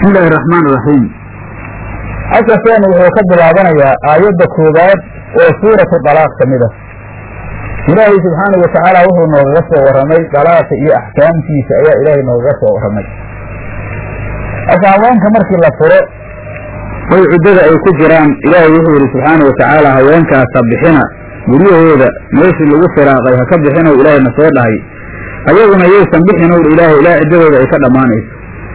bismi illaahi araxmaan iraxiim casharkeenu wuxuu ka bilaabanayaa aayadda koowaad oo suuratu dalaaq ka mid ah ilaahay subxaanau watacaala wuxuu noogaga soo warramay dalaaqa iyo axkaamtiisa ayaa ilaahay noogaga soo warramay marka haweenka markii la furo way cuddada ay ku jiraan ilaahay wuxuu yidhi subxaana wa tacaala haweenkaas ha bixina guryahooda meeshii lagu firaaqay ha ka bixinow ilaahayna soo dhahay ayaguna yaysan bixinow ilaahay ilaa ciddadooda ay ka dhammaanayso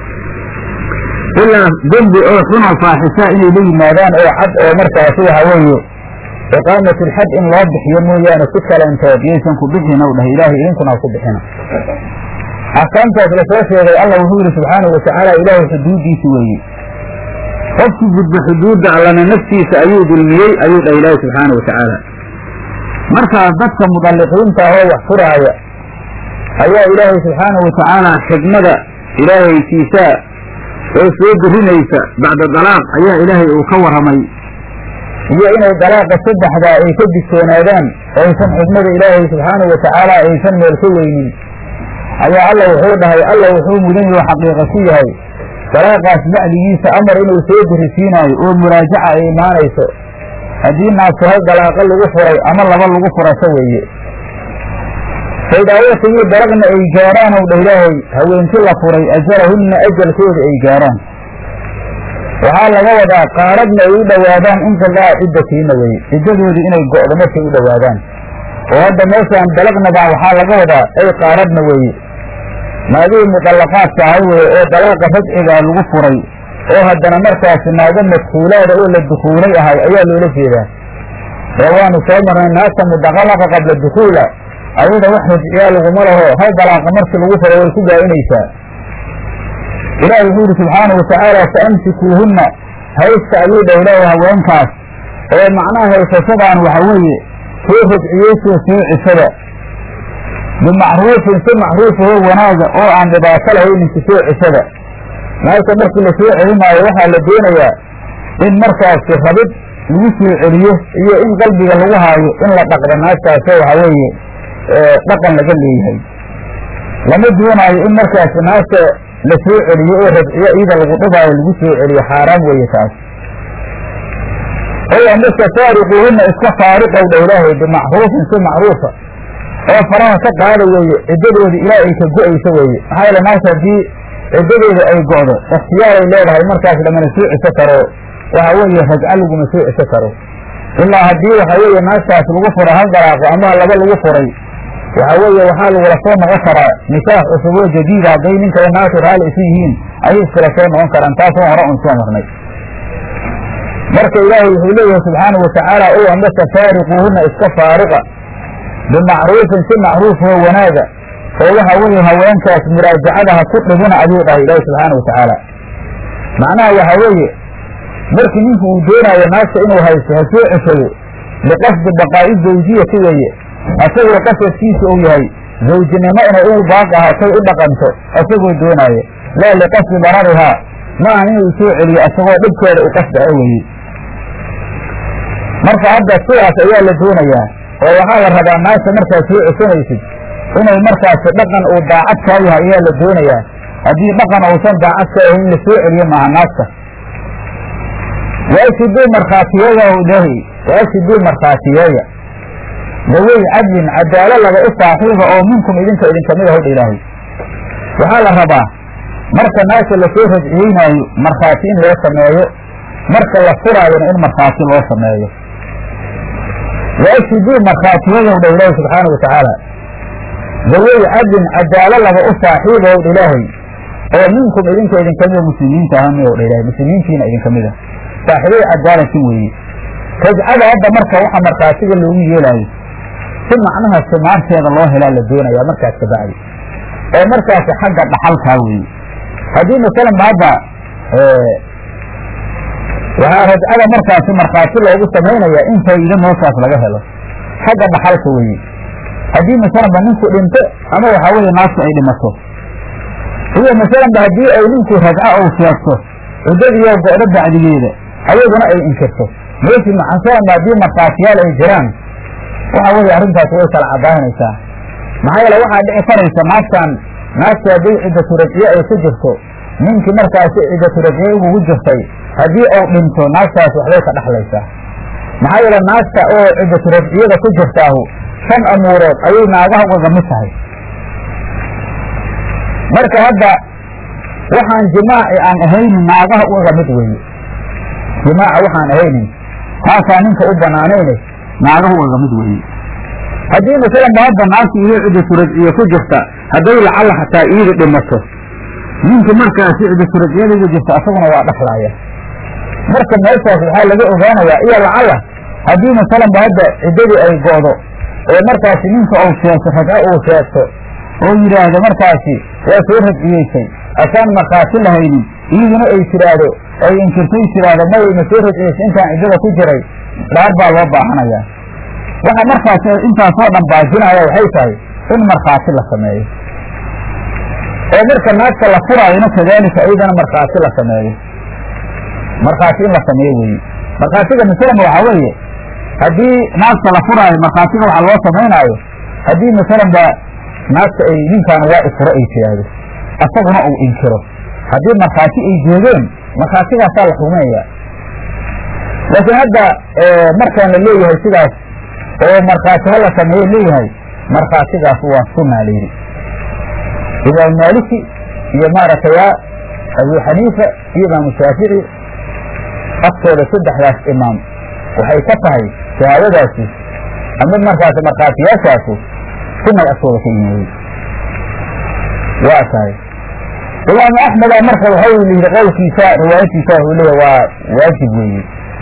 ilaa dembi oo xuna faaxisa inay la yimaadaan oo cad oo markaasi waxa weeye iqaamatilxad in loo bixiyo mooyaane si kalentood yaysan ku bixinow dhah ilaahay idinkuna ha ku bixina axkaamtaas lasoo sheegay allah wuxuu yidhi subxaanau watacaala ilaahay xuduuddiisi weeye qofkii gudba xuduudda allana naftiisa ayuu dulmiyey ayuu dhah ilaahi subxaana wa tacaala markaas dadka mudalliqiinta oo wax furaaya ayaa ilaahay subxaana wa tacaala xigmada ilaahaykiisa oo soo dirinaysa bacda dalaaq ayaa ilaahay uu ka warramay iyo inay dalaaqa saddexdaa ay ka digtoonaadaan aysan xigmada ilaahay subxaanau wa tacaala aysan meel ka weynin ayaa alla wuxuu dhahay alla wuxuu mudan yaho xaqiiqa ku yahay dalaaqaas bacdigiisa amar inuu soo dirisiinaayo oo muraajaca ay imaanayso haddii naagtu hal dalaaqa lagu furay ama laba lagu furasho weeye faydaawatigii dalaqna ay gaaraan ow dha ilaahay haweenkii la furay ajalahunna ajalkooda ay gaaraan waxaa laga wadaa qaaradna ay u dhowaadaan inqidaa ciddatiina weye ciddadoodii inay go'do markay u dhowaadaan oo hadda meeshaan dalaqnabaa waxaa laga wadaa ay qaaradna weeye naagihii mudallaqaadka ahay weye oo dalaaqa rajcigaa lagu furay oo haddana markaasi naago madkuulaada oo la dukuulay ahay ayaa loola jeedaa ee waanu soo marnay naagta mudaqalaqa qabla dukuula ayada wax rajciyaa laguma laho hal dalaaqa markii lagu furay way ku gaa'inaysaa ilaahi wuxuu yidhi subxaanau watacaala fa amsikuuhunna haysta ayuu dha ilaahay haweenkaas oo macnaha haysashadaan waxa weeye soo rajciyeysoo soo cishada bimacruufin si macruufahoo wanaaga oo aan dhibaato lahayninka soo cishada naagta markii la soo celinaayo waxaa la doonayaa in markaasi rabid lagu soo celiyo iyo in qalbiga lagu haayo in la dhaqdo naagtaasoo waxa weeye dhaqan laga leeyahay lama doonaayo in markaasi naagta la soo celiyo oo rajciyo iyada lagu dhibaayo lagu soo celiyo xaaraam weeye taas ow amase faariquuhunna iska faariqow dha ilaahay bimacruufin si macruufa oo faraha ka qaada weeye ciddadoodi ilaa ay ka go'ayso weeye maxaa yeele naagta haddii ciddadeeda ay go'do ikhtiyaaray leedahay markaas lamana soo ciso karo waxa weeye rajco laguma soo ciso karo ilaa haddii waxa weeye naagtaas lagu furo hal dalaaqo ama laba lagu furay waxa weeye waxaa lagula soo noqon karaa nikaax cusub oo jadiida hadday ninka i naagtu raalli isu yihiin ayay iskala soo noqon karaan taasoo hore un soo marnay marka ilaahay wuxuu leeyahay subxaanau watacaala ow amase faariquuhunna iska faariqa bimacruufin si macruufoo wanaaga oo waxa weeye haweenkaas muraajacada ha ku dhibina ayuu dhahay ilaahi subxaana watacaala macnaha waxa weeye markii ninku uu doonaayo naagta inuu haysto ha soo ceshado liqasdi baqaa'i zawjiyati weeye asagoo qasadkiisa uu yahay zawjinimo inay ugu baaq ahaatay u dhaqanto asagoo doonaayo laa liqasdi dararihaa ma aha inuu soo celiyo asagoo dhibkeeda u qasdaa weeye marka hadda sidaas ayaa la doonayaa oo waxaa la rabaa naagta markaad soo ceshanaysid inay markaasi dhaqan uu daacad kaa yahay ayaa la doonayaa haddii dhaqan uusan daacad ka ahayn la soo celiyo maaha naagta waashiduu markhaatiyeeya ilaahi waashiduu markhaatiyeeya dawey cadlin cadaalo laba u saaxiiba oo minkum idinka idinkamid ah hodha ilaahay waxaa la rabaa marka naagta lasoo rajciyeynaayo markhaati in loo sameeyo marka la furaayona in markhaati loo sameeyo waashiduu markhaatiyadow dha ilaahay subxaana wa tacaala dawey cadlin cadaalo laba u saaxiiba ow dha ilaahay oo minkum idinka idinkamida muslimiinta ahami ow dha ilahay muslimiintiina idinkamid ah saaxiibada cadaalanki weeye rajcada hadda marka waxa markhaatiga loogu yeelaayo si macnaha simaarteeda loo helaa la doonayaa markaas kabacdi oo markaasi xagga dhaxalkaa weeye haddii masalan ba hadda waxaa rajcada markaasi markhaati loogu samaynayaa in faa'iido meeshaas laga helo xagga dhaxalka weeye haddii masalan ba ninku dhinto ama waxaa weeye naagtu ay dhimato iyo masalan ba haddii ay ninku rajco ou sheegto ciddadiioo go'do bacdigeeda ayaduna ay inkirto meeshii masalan ba haddii markhaatiyaal ay jiraan waxa weeye arrintaas way kala caddaanaysaa maxaa yeele waxaa dhici karaysa naagtan naagta hadday ciddatu rajciye ay ku jirto ninkii markaasi cidaturajee ugugu jirtay haddii uu dhinto naagtaas waxbay ka dhexlaysaa maxaa yeele naagta oo cidaturajciyada ku jirtaahu shan amuurood ayay naagaha ugaga mid tahay marka hadda waxaan jimaaci aan ahaynin naagaha ugaga mid weeye jimaaca waxaan ahaynin taasaa ninka u banaanayne naagaha ugaga mid weeye haddii masalan ba hadda naagta iyo cidaturajciye ku jirta hadday lacalla xataa iida dhimato ninka markaasi cidaturajciyada ugu jirta asaguna waa dhexlaaya marka meeshaas waxaa laga ogaanayaa iyo lacalla haddii masalan ba hadda ciddadii ay go'do oo markaasi ninka uu sheegto ragco uu sheegto oo yidhaahdo markaasi waa soo rajciyeysay asaan markhaati lahaynin iyaduna ay tidhaahdo ay inkirtay tidhaahdo may ma soo rajciyeysay intaan ciddada ku jiray dhaar baa loo baahanayaa waxa markaasi intaasoo dhan baajinaya waxay tahay in markhaati la sameeyo oo marka naagta la furaayona kadaalika iyadana markhaati la sameeyo markhaati in la sameeyo weeye markhaatiga masalan waxaa weeye haddii naagta la furaayo markhaatiga waxaa loo samaynaayo haddii masalan ba naagta ay ninkaan waa ifuro ay tiraahdo asaguna uu inkiro haddii markhaati ay jeedeen markhaatigaasaa la xukumayaa laakiin hadda markaan la leeyahay sidaas oo markhaati ha la sameeyo leeyahay markhaatigaas waa sunaa layidhi imaam maaliki iyo maaragtay abu xaniifa iyo imaamu shaafici aftooda saddexdaas imaam waxay ka tahay shahaadadaasi ama markaas markhaatiyaashaasu sunay aftooda ka yimaadey waa tahay imaamu axmeda marka waxa yidhi qowlkiisa riwaayadkiisa wuxuu leeyahy waa waajib weeye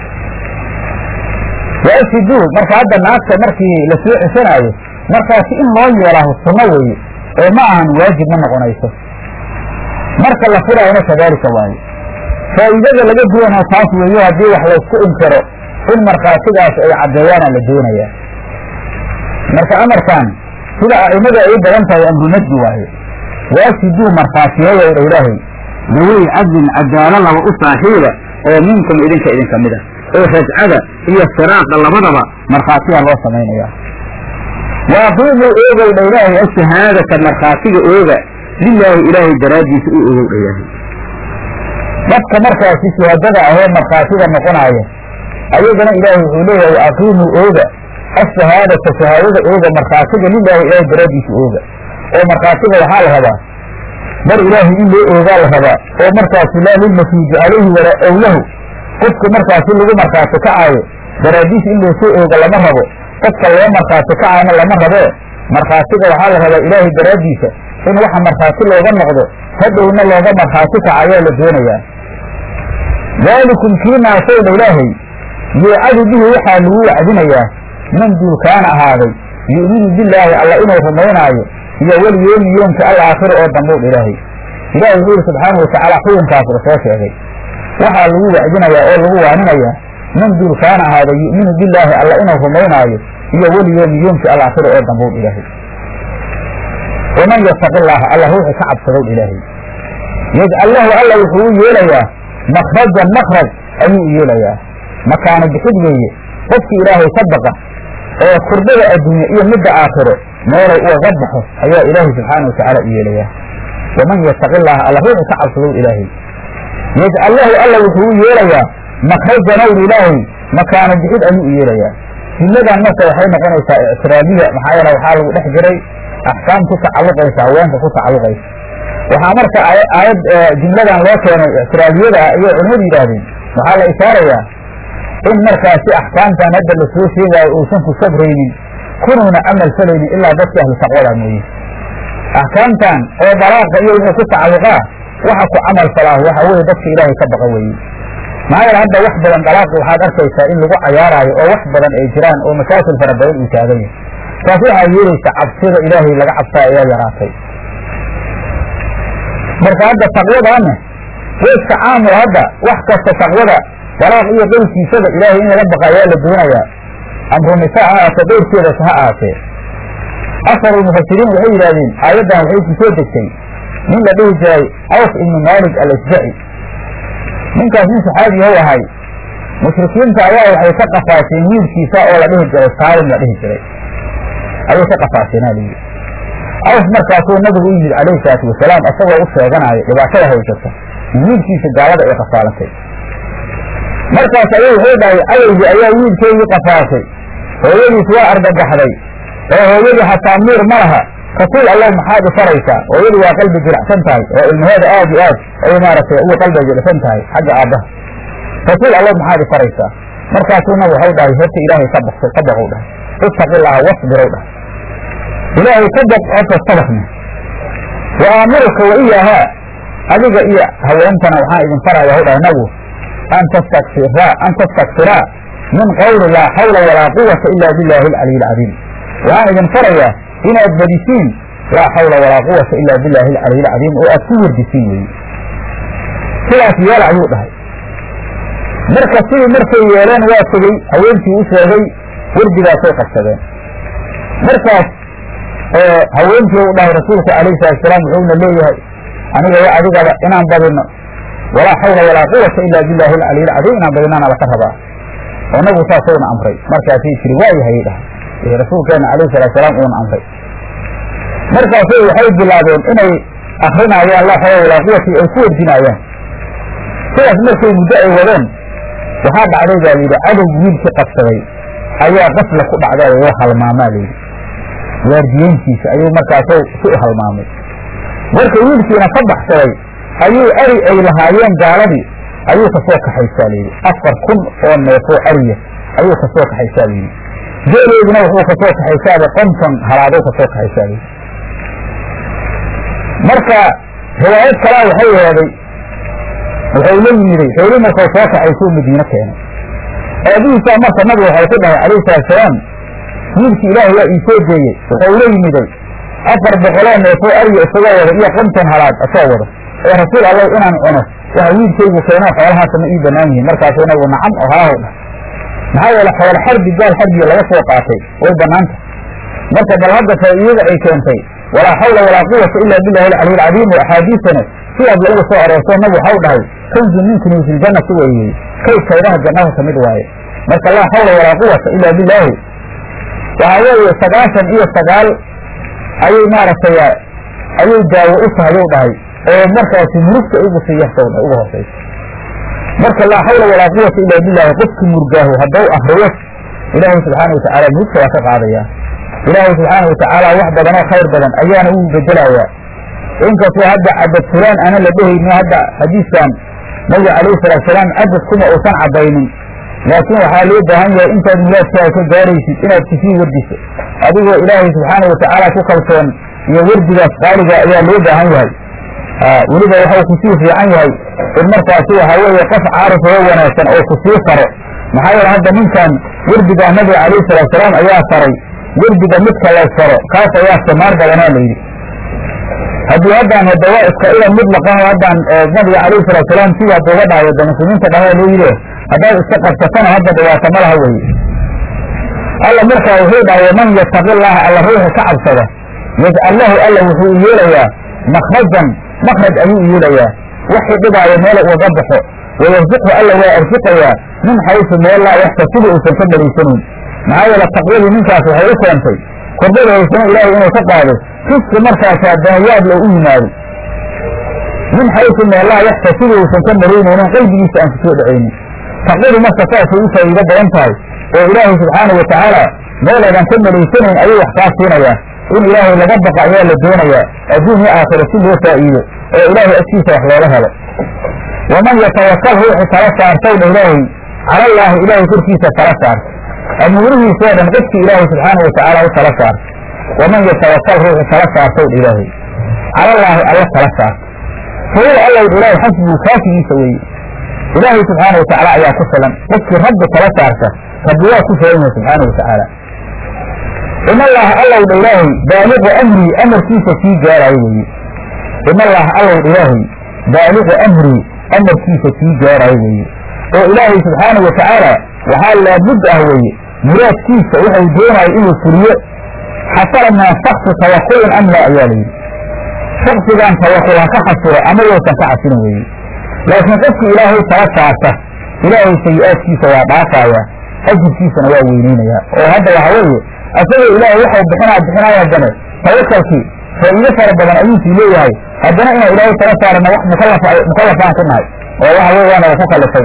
waasidu marka hadda naagta markii la soo cesanaayo markaasi in loo yeelaaho sunno weeye oo ma ahan waajib ma noqonayso marka la furaayona kadaalika waaye faa'iidada laga doonaa taas weeyo haddii wax laysku inkiro in markhaatigaas ay caddeeyaana la doonayaa marka amarkan sida a'imada ay u badan tahay amrunajdi waaye waasiduu markhaatiyeeya dha ilaahay dawey cadlin cadaalo laba u saaxiiba oo minkum idinka idinka mid ah oo rajcada iyo firaaqa labadaba markhaatiyaa loo samaynayaa waaqiimuu oogow dha ilaahay ashahaadata markhaatiga ooga lilaahi ilaahay daraaddiisa u ogow dha ilaahay dadka markaasi shuhadada ahee markhaatida noqonaaya ayagana ilaahay wuxuu leeyahay aqiimuu ooga ashahaadata shahaadada ooga markhaatiga lilaahi ilaahay daraaddiisa ooga oo markhaatiga waxaa la rabaa mar ilaahay in loo oogaa la rabaa oo markaasi laa lilmafuuji calayhi walaa owlahu qofka markaasi lagu markhaati kacaayo daraaddiis in loosoo ooga lama rabo qofka loo markhaati kacaana lama rabee markhaatiga waxaa la rabaa ilaahay daraaddiisa in waxa markhaati looga noqdo hadhowna looga markhaati kaca ayaa la doonayaa daalikum kii naasowdha ilaahay yuucadu bihi waxaa lagu wacdinayaa man duulkaana ahaaday yu'minu billaahi alla inuu rumaynaayo iyo weliyoomi yoomka alaakhira oo dambuudh ilaahay ilahi wuxuu yihi subxaanau watacaala xukunkaas la soo sheegay waxaa lagu wacdinayaa oo lagu waaninayaa man duulkaana ahaaday yu'minu billaahi alla inuu rumaynaayo iyo weliyoomi yoomka alaakhira oo dambuudh ilaahay waman yataqi llaaha alla ruuxi ka cabsadow ilaahay yajcal lahu alla wuxuu u yeelayaa makrajan makraj ayuu u yeelayaa makaano bixid weeye qofkii ilaahay ka baqa oo kurdada adduunye iyo midda aakhiro meelay ugaga baxo ayaa ilaahay subxaana watacaala u yeelayaa waman yataqi llaaha alla ruuxi ka cabsadow ilaahay yajcal lahu alla wuxuu u yeelayaa makrajanowr ilaahay makaano bixid ayuu u yeelayaa jumladan marka waxay noqonaysaa ictiraabiya maxaa yeele waxaa lagu dhex jiray axkaam ku tacalluqaysa haweenka ku tacalluqaysa waxaa marka aayad jumladan loo keenay ictiraabiyada ah ayay culimadu yidhaahdeen waxaa la ishaarayaa in markaasi axkaamtan hadda la soo sheegaayo uusan ku sabraynin kunuuna camal falaynin ilaa dadka ahlu taqwada mooye axkaamtan oo dalaaqa iyo wixii ku tacalluqaa waxa ku camal falaahu waxa weeye dadka ilaahay ka baqa weeye maxaa yeele hadda wax badan dalaaqi waxaad arkaysaa in lagu cayaaraayo oo wax badan ay jiraan oo masaakil fara badan uu taagan yahay taas waxaa yeelaysa cabsida ilaahay laga cabsaa ayaa yaraatay marka hadda taqwadaana weeska caamul hadda wax kasta taqwada dalaaq iyo qowlkiisada ilaahay in laga baqa ayaa la doonayaa amru nisaa ha ahaatee dhowrkeedas ha ahaatee asar ulmufasiriin waxay yidhahdeen aayaddan waxay ku soo degtay nin la dhihi jiray awf ibnu maalik alasjaci ninkaas nin saxaabi how ahay mushrikiinta ayaa waxay ka qafaasheen wiilkiisa oo la dhihi jiray saalim la dhihi jiray ayay ka qafaasheenaa layidhi awf markaasuu nabigu u yimid calayhi salaatu wasalaam asagoo u sheeganaayo dhibaatada haysata wiilkiisa gaalada ay qafaalatay markaas ayuu wuxuu dhahay awowgii ayaa wiilkeygii qafaashay hooyadiis waa argagaxday oo hooyadii xataa miir ma laha rasuul allah maxaad ifaraysaa hooyadu waa qalbi jilicsan tahay oo ilmaheeda aad iyo aad ay maaragtay uga qalbiga jilicsan tahay xagga aabbaha rasuul allah maxaad ifaraysaa markaasuu nab waxau dhahay horta ilaahay ka baqso ka baqow dhahay ittaqillaaha wasbirow dhahay ilaahay ka baq horta sabakna wa aamuruka wa iyaahaa adiga iyo haweentana waxaan idin faraya hw dhahay nabigu an tastakfiraa an tastakfiraa min qawli laa xawla walaa quwata ila billahi alcaliy alcadiim waxaan idin farayaa inaad badisiin laa xawla walaa quwata ila billahi alcaliy alcadiim oo aad ku werdisiin weeye sidaas yeela ayuu dhahay marka sidii markay yeeleen waa tegey haweentii u sheegay werdigaasay qabsadeen markaas haweentii u dhahay rasuulku alayhi salatusalaam wuxuuna leeyahay aniga iyo adigaba inaan badino walaa xawla walaa quwata ila billahi alcaliy alcadiim inaan badinaana laka rabaa oo nabigu saasowna amray markaasay tiri waayahayay dhahay rasuulkeena alayhi salaatusalaam uuna amray markaasay waxay bilaabeen inay akrinaayaan laa xawla walaa quwata ay ku werdinaayaan sidaas markay muddo ay wadeen waxaa dhacday baa layidhi cadowgi wiilkii qabsaday ayaa qafla ku dhacday oo halmaamaa layidhi waardiyeyntiisa ayuu markaasoo si u halmaamay marka wiilkiina ka baxsaday ayuu ari ay lahaayeen gaaladii ayuu kasoo kaxaysaa layidhi afar kun oo neefoo ariya ayuu kasoo kaxaysaa layidhi geeleeduna wuxuu kasoo kaxaysaaba konton halaadou kasoo kaxaysaa layidhi marka riwaayad kalaa waxay yeeday wuxuu la yimiday xooli markuu soo kaxaysuu madiine keenay aabihiisaa marka nabigu waxay ku dhahay calayhi salaatusalaam wiilkii ilaahay waa ii soo deeyey wuxuu la yimiday afar boqoloo neefoo ariya isagoo wada iyo konton halaad asoo wada ee rasuul allow inaan cuno waxa wiilkaygu keenoo xoolahaasa ma ii bannaan yihiin markaasuu nabigu nacam oo haahow dhah maxaa yeele xoolo xarbi gaal xarbiga laga soo qaatay way bannaanta marka bal hadda faa'iidada ay keentay walaa xawla walaa quwata ila billahi alcaliy alcadiim oo axaadiisana sidaas lagu soo aroorso nabi waxau dhahay kanzu min kunuusi ljannati weeye kay kaydaha jannada ka mid waaye marka laa xawla walaa quwata ila billaahi waxaa weeye sagaashan iyo sagaal ayay maaragtay ayay daawo u tahay ou dhahay oo markaasi murugta ugu sii yartow dhahay uga hoosaysa marka laa xawla walaa quwata ila billahi qofki murgaahu haddau akriyo ilaahay subxaana watacaala murugta waa ka qaadayaa ilaahay subxaana watacaala wax badanoo khayr badan ayaana uu bedelayaa inkastoo hadda cadad fulaan aana la dhehayno hadda xadiiskan nabiga calayhi salaatusalaam cadad kuma uusan caddaynin laakiin waxaa loo baahan yahay intaad muraadkaaga ka gaaraysid inaad kusii wardiso adigoo ilaahay subxaana watacaala ku kalsoon iyo wardigaas qaaliga ayaa loo baahan yahay weliba waxau kusii fiican yahay in markaasi waxaa weeye qof caarif oo wanaagsan oo kusii faro maxaa yeele hadda ninkan wardigaa nabiga calayhi salaatusalaam ayaa faray wardiga midka lays faro kaas ayaa samaar badanaa layidhi haddii haddaan hadda waa iska ida mudlaqan haddaan nabiga calayhi salaatusalaam sida hadda uga dhahay wada muslimiinta dhamaa loo yidhi haddaad iska qabsatana hadda dhibaato ma laha weye alla markaa wuxuu dhahay waman yataqi llaha alla ruuxu ka cabsada yajcal lahu alla wuxuu u yeelayaa makhrajan makraj ayuu u yeelayaa waxii dhibaayo meel ugaga baxo wayarsiqhu alla waa arsiqayaa min xaysu meel laa yaxtasibu uusan ka malaysanayn maxaa yeele taqwadii ninkaas waxay u keentay kordhada haysano ilaahay inuu ka qaado riski markaasaa danayaad loo u yimaado min xaysu meelaha yaxtasibu uusan ka malaynaynin qalbigiisa aan kusoo dhacaynin taqwadu marka saasay u faa'iido badan tahay oo ilaahay subxaana wa tacaala meelaydan ka malaysanayn ayuu wax kaa siinayaa in ilaahay laga baqa ayaa la doonayaa adduun iyo aakhiro si loo faa'iido oo ilaahay agtiisa wax looga helo waman yatawakal ruuxu tala saartow dha ilaahay cala allaahi ilaahay korkiisa tala saarta amuurihiisoo dhan qofkii ilaahay subxaana wa tacaala u tala saarta waman yatawakal ruuxu tala saartow dha ilaahay calallaahi alla tala saarta fahuwa allow dha ilaahay xasbuu kaafigiisa weeye ilaahay subxaana wa tacaala ayaa ku filan qofkii rabbi tala saarta rabbi waa ku filan yahay subxaana wa tacaala in allaha allow dha ilaahay baaliqu amrii amarkiisa kii gaaraayo weeye in allaha allow dha ilaahay baaliqu amrii amarkiisa kii gaaraayo weeye oo ilaahay subxaana wa tacaala waxaa laabud ah weeye muraadkiisa wuxuu doonayo inuu fuliyo xasala maa shaksi tawakulin am laa ayaa layidhi shaksigan tawakul ha ka xasiro ama yowsan ka xasirin weeye laakiin qofkii ilaahay tala saarta ilaahay sayi-aadkiisa waa dhaafaaya ajirkiisana waa weyneynayaa oo hadda waxa weeye asagoo ilaahay waxau bixinaa bixinaaya haddane tawakalkii faa'iido fara badan ayuusii leeyahay haddana inaan ilaahay tala saarana wax mukallaf mukallafaan ku nahay oo waxa weeyaan oo ku kallifay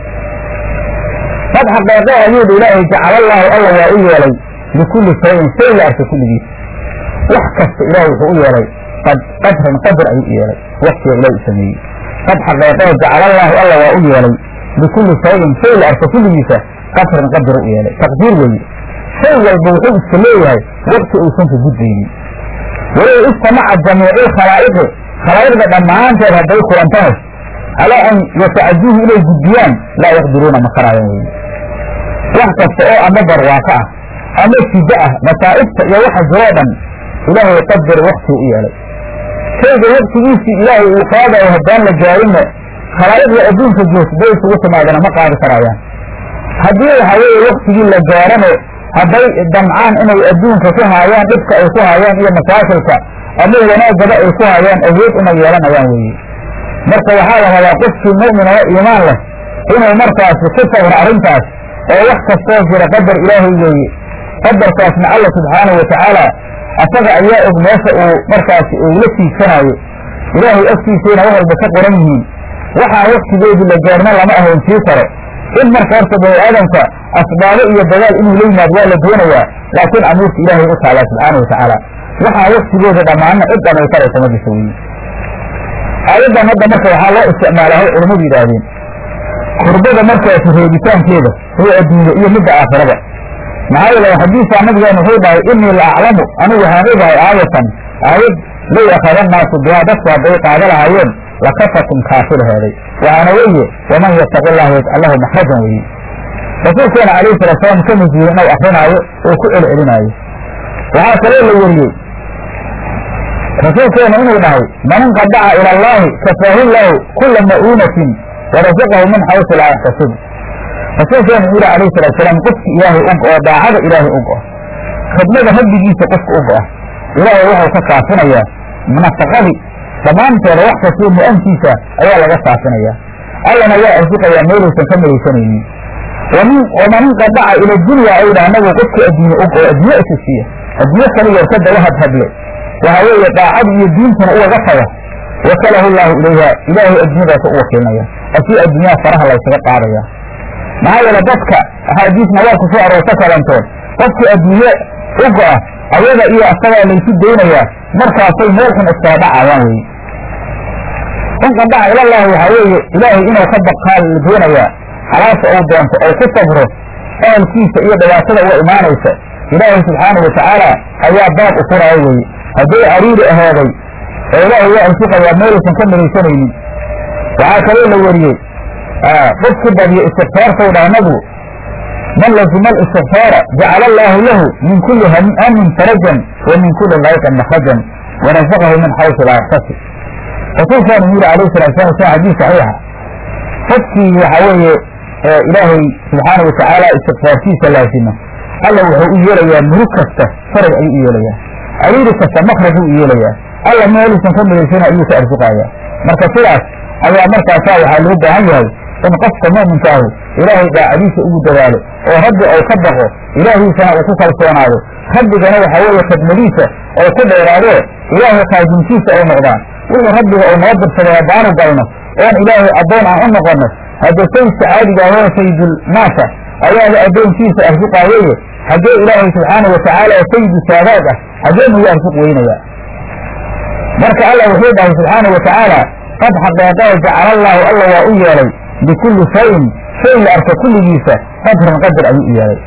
qad xaqeeqe ayuudha ilaahay jacalallaahu alla waa u yeelay likulli shayin shay la arka kulligiis wax kasta ilaahay wuxuu u yeelay qad qadran qadar ayuu u yeelay waqtiga ilaah u sameeyey qad xaqeeqee jacalallaahu alla waa u yeelay likulli shayin shay la arka kulligiisa qadran qadar u yeelay taqdiir weeye shay walba wuxuu iska leeyahay waqti uusan ka gudbaynin walow istamaca jamiicu khalaa'iqi khalaa'iqda dhammaanteed hadday kulantahay calaa an yatacaduuhu inay gudbiyaan laa yaqdiruuna ma karaayan weye wax kasta oo ama barwaaqo ah ama sido ah masaa'ibta iyo waxa jiroo dhan ilaahay qadar waktiu u yeelay shayga waktigiisii ilaahay uu qaadayo haddaan la gaarinna khalaa'iqda adduunka joogta bay isugu timaadana ma qaadi karaayaan haddii waxa weeye waktigii la gaarano hadday damcaan inay adduunka ku haayaan dhibka ay ku haayaan iyo masaakilka ama wanaaggaba ay ku haayaan awood uma yeelanayaan weeye marka waxaa la rabaa qofkii mu'min oo iimaan leh inuu markaasi ku sabro arrintaas oo wax kastoo jira qadar ilaahay weeye qadarkaasna alla subxaanahu watacaala asaga ayaa og meesha uu markaasi uu la tiigsanaayo ilaahay agtiisayna wax walba ka qoran yihiin waxaan waktigeedii la gaarna lama ahayntii karo in marka horta bani aadamka asbaabo iyo dagaal inuu la yimaado waa la doonayaa laakiin amuurta ilaahay u taalaa subxaana watacaala waxaan waktigooda dhammaanna cid dhamay karaysa ma jirta weeye aayaddan hadda marka waxaa loo isticmaalahay culammadu yidhaahdeen kurbada markaasi reebitaankeeda huwa adduunya iyo midda aakhirada maxaa yeele xadiisaa nabigeena wuxuu dhahay inii la aclamu anigu waxaan ogahay aayatan aayad low akhada naasu bihaa dadku hadday qaada lahaayeen lakafakum kaafilaheeday waxaana weeye waman yattaqi allaha yajcal lahu maxrajan weeye rasuulkeena calayhi salatu salaam ka mujiye inuu akrinaayo oo ku celcelinaayo waxaa kaloo la weriyey rasuulkeena inuu dhahay man inqadaca ila allaahi kafaahu lahu kula ma'uunatin warasaqahu min xaysu laa yaxtasib rasuulkeena wuxuu yihi alayhi salatu salaam qofki ilaahay og oo daacada ilaahay og ah khidmada rabbigiisa qofka og ah ilaahay wuxuu ka kaafinayaa nafaqadii dhammaanteeda wax kastoo mu-ankiisa ayaa laga kaafinayaa allana waa arsiqayaa meelaysan ka malaysanaynin waman inqadaca ila dunya ay dhaha nabigu qofka adduunye og oo adduunye isa siiya adduunye kaligeed ka daba hadhadle waxa weeye daacada iyo diintuna ugaga taga wakalahu llaahu ilayha ilaahay adduunyadaasa u wakiilinaya asii adduunyaha faraha laysaga qaadaya maxaa yeele dadka axaadiisna waa ku soo aroorta kalantood qofkii adduunye uga ah ayada iyo asagaa laysu daynayaa markaasay meel xun iskaga dhacayaan weye inqadaca ilallaahi waxaa weeye ilaahay inuu ka baqaa la doonayaa xalaasha uu doonto oo ku sabro ahalkiisa iyo dhibaatada uga imaanaysa ilaahay subxaanau watacaala ayaa baab u furaayo weye hadday ariiri ahaaday oo ilaahay waa arsiqayaa meelaysan ka malaysanaynin waxaa kaloo la weriyey qofkii badiyo istikfaartau dhaha nabigu man lazima alistikfaara jacala allaahu lahu min kulli hamin farajan wa min kulli layqan makrajan warasaqahu min xaysu laa yaxtasib rasuulkaanu yidhi alayhi salatu salam sa xadiis saxiixa qofkii waxa weeye ilaahay subxaana watacaala istikfaartiisa laasima alla wuxuu u yeelayaa murug kasta faraj ayuu u yeelayaa ariiri kasta makrajuu u yeelayaa alla meelisan ka midaysana ayuu ka arsuqayaa marka sidaas ayaa markaasaa waxaa loo baahan yahay in qofka mu'minkaahu ilaahay daacadiisa ugu dadaalo oo rabbi ou ka baqo ilaahiisana uu ku kalsoonaado rabbigana waxaa weeye khidmadiisa oo ku dheeraadee ilaahay qaadintiisa ay noqdaan wixii rabbiga uu noo dirsaday haddaanu galno oon ilaahay addoon aan u noqonno hadda sayidka caadiga ahoo sayidulnaasa ayaaba addoonkiisa arsuqaayeye haddee ilaahay subxaanau watacaala oo sayidu saadaad ah haddee muyu arsuq weynayaa marka alla wuxuu dhahay subxaanau watacaala qad xaqeeqee jacala allaahu alla waa u yeelay likulli shayin shay la arka kulligiisa qadran qadar ayuu u yeelay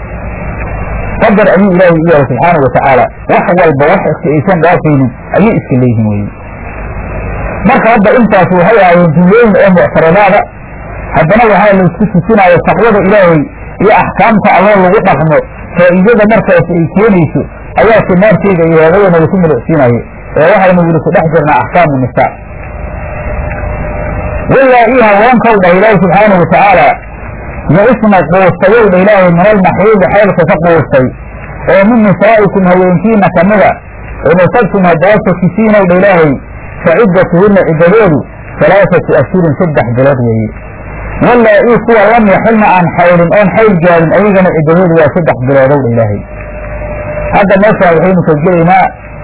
qadar ayuu ilaahay u yeelay subxaanau watacaala wax walba wax iska aysan dhaafaynin ayay iska leeyihin weye marka hadda intaas waxay ahaayeen jumlooyin oo muctaradaada haddana waxaa laysku tusinaayo taqwada ilaahay iyo axkaamta alloo lagu dhaqmo faa'iidada markaas ay keenayso ayaa simaarteeda iyo heedayana laku milicsiinaye ee waxaynu wili ku dhex jirnaa axkaamu nisaa walaa ii haweenkow dhah ilaahi subxaanau watacaala ya-isna quustayow dha ilaahay min almaxiidi xeelka ka quustay oo min nisaa'ikum haweenkiina kamida in asabtum haddaa sakisiinow dha ilaahay faciddatuhunna ciddadoodu halaaatu ashhurin saddex bilood weeye walaa ii kuwa lam yaxilna aan xaylin oon xayl gaarin ayagana ciddadoodu waa saddex biloodow dha ilaahay hadda meeshaan waxaynu ka gelaynaa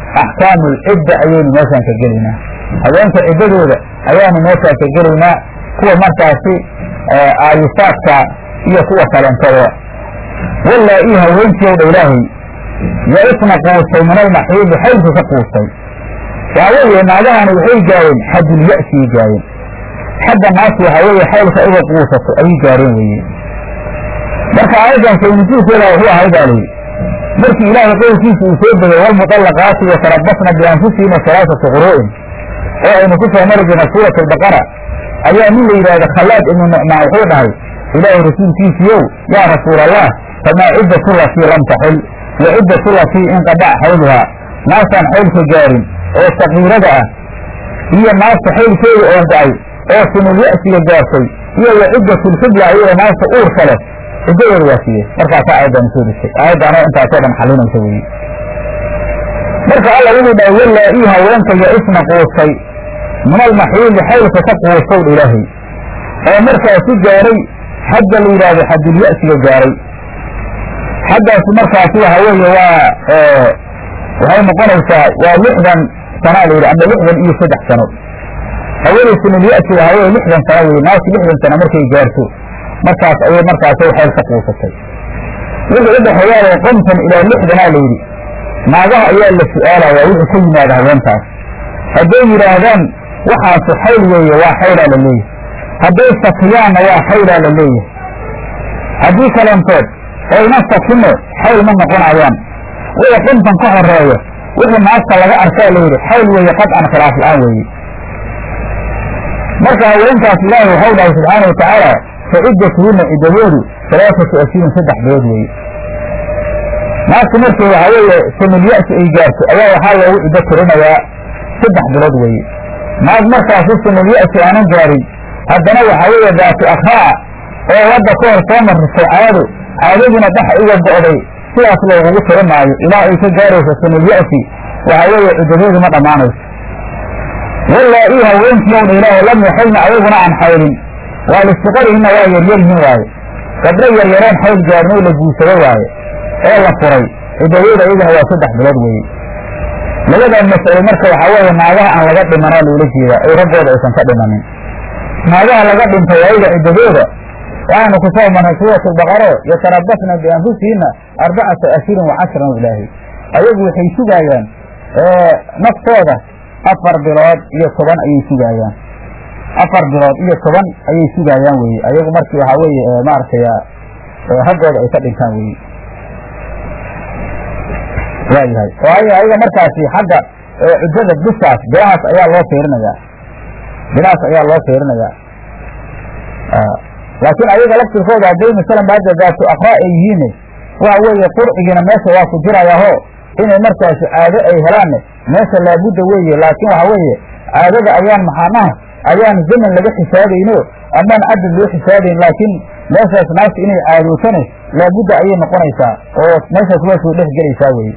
axkaamu lcidda ayaynu meeshaan ka gelaynaa haweenka ciddadooda ayaanu meeshaan ka gelaynaa kuwa markaasi aayisaadka iyo kuwa kalentooda walaa ii haweentii owdha ilaahay ya-isna quustay min almaxiidi xaylka ka quustay waxa weeye naagahani waxay gaareen xadulya'siyay gaareen xagga naasi waxa weeye xaylka iga quusato ayay gaareen weeye marka aayaddan saynusuulkeeda wuxuu ahay baa layidhi markii ilaahay qowlkiisa uu soo degay walmuطallaqaati yatarabasna bianfusihina salaasata quru'in oo aynu ku soo mari jirna suurat albaqara ayaa nin la yidhaahda khallaad ibnu nucmaan wuxuu dhahay ilaahay rasuulkiisiiyow yaa rasuul allah famaa ciddatu latii lam taxil wa ciddatu latii inqadac xayluhaa naasaan xaylka gaarin oo sakiirada ah iyo naasta xaylkeeda oo go-ay oo sunulya'siga gaartay iyo wa ciddatulxibla iyada naasta uurka leh ciddadooda waa siiyey markaasaa aayaddan soo degtay aayaddaanoo intaasoo dhan xalinaysa weeye marka alla wuxuu dhahay walaa ii haweenka ya-isna quustay min almaxiili xaylka ka quustow dha ilaahay oo markaasi gaaray xagga la yidhaahdo xadulya'siga gaaray xaggaasi markaasi waxa weeye waa waxay noqonaysaa waa lixdan sanaa la yidhi ama lixdan iyo saddex sano haweenay sunulya'si waxa weye lixdan sano weye naasi lixdan sano markay gaarto markaas ayay markaasi xayl ka quusatay wixii u dhexeeyaale konton ilaa lixdanaa la yidhi naagaha ayaa la su'aalayaa wixii ka yimaada haweentaas hadday yidhaahdaan waxaasu xayl weeye waa xaylaa la leeyahay hadday sakiyaanna waa xaylaa la leeyahay haddii kalentood oyna sakino xayl ma noqonayaan wixii konton ka horeeya wixii naagta laga arkaa la yidhi xayl weeye qadcan khilaaf la-aan weeye marka haweenkaas ilaahay waxau dhahay subxaana wa tacaala fa ciddatuhunna ciddadoodu salaasatu ashirin saddex bilood weeye naagtu markii waxaa weeye sunulya'si ay gaarto ayaa waxaa loogu ciddo tirinayaa saddex bilood weeye naag markaasi sunulya'si aanan gaarin haddana waxaa weeye daatu akraa oo wadda ka hor soo marisay caado caadadiina dhaxa iga go'day sidaas loogugu tiri maayo ilaa ay ka gaarayso sunulya'si waxaa weeye ciddadoodu ma dhammaanayso walaa ii haweenkii owdha ilaahay lam yaxilna ayaguna aan xaylin waa listiqarihinna waa yaryaryihin waaye gabdho yaryareen xayl gaarin oo la guursado waaye oo la furay ciddadooda iyaguna waa saddex bilood weeye labadan mas'alo marka waxaa weeye naagaha aan laga dhimanaa loola jeedaa oo raggooda aysan ka dhimanin naagaha laga dhintay ayaga ciddadooda waxaanu ku soo marnay suuratulbaqaro yatarabasna bianfusihinna arbacata ashirin wa cashran ilaahay ayagu waxay sugaayaan naftooda afar bilood iyo toban ayay sugaayaan afar bilood iyo toban ayay sugaayaan weye ayagu markii waxaa weeye maaragtay raggooda ay ka dhintaan weye waayahay oo ay ayaga markaasi xagga ciddada bisaas bilahaas ayaa loo fiirinayaa bilahaas ayaa loo fiirinayaa laakiin ayaga laftirkooda hadday masalan baada daatu akraa ay yihiin waxa weeye qurcigiina meesha waa ku jirayaaho inay markaasi caado ay helaanne meesha laabudda weeye laakiin waxa weeye caadada ayaan maxaanaha ayaan zaman laga xisaabayno amaan cadad loo xisaabayn laakiin meeshaas naagta inay caadootane laabudda ayay noqonaysaa oo meeshaas waa soo dhex gelaysaa weye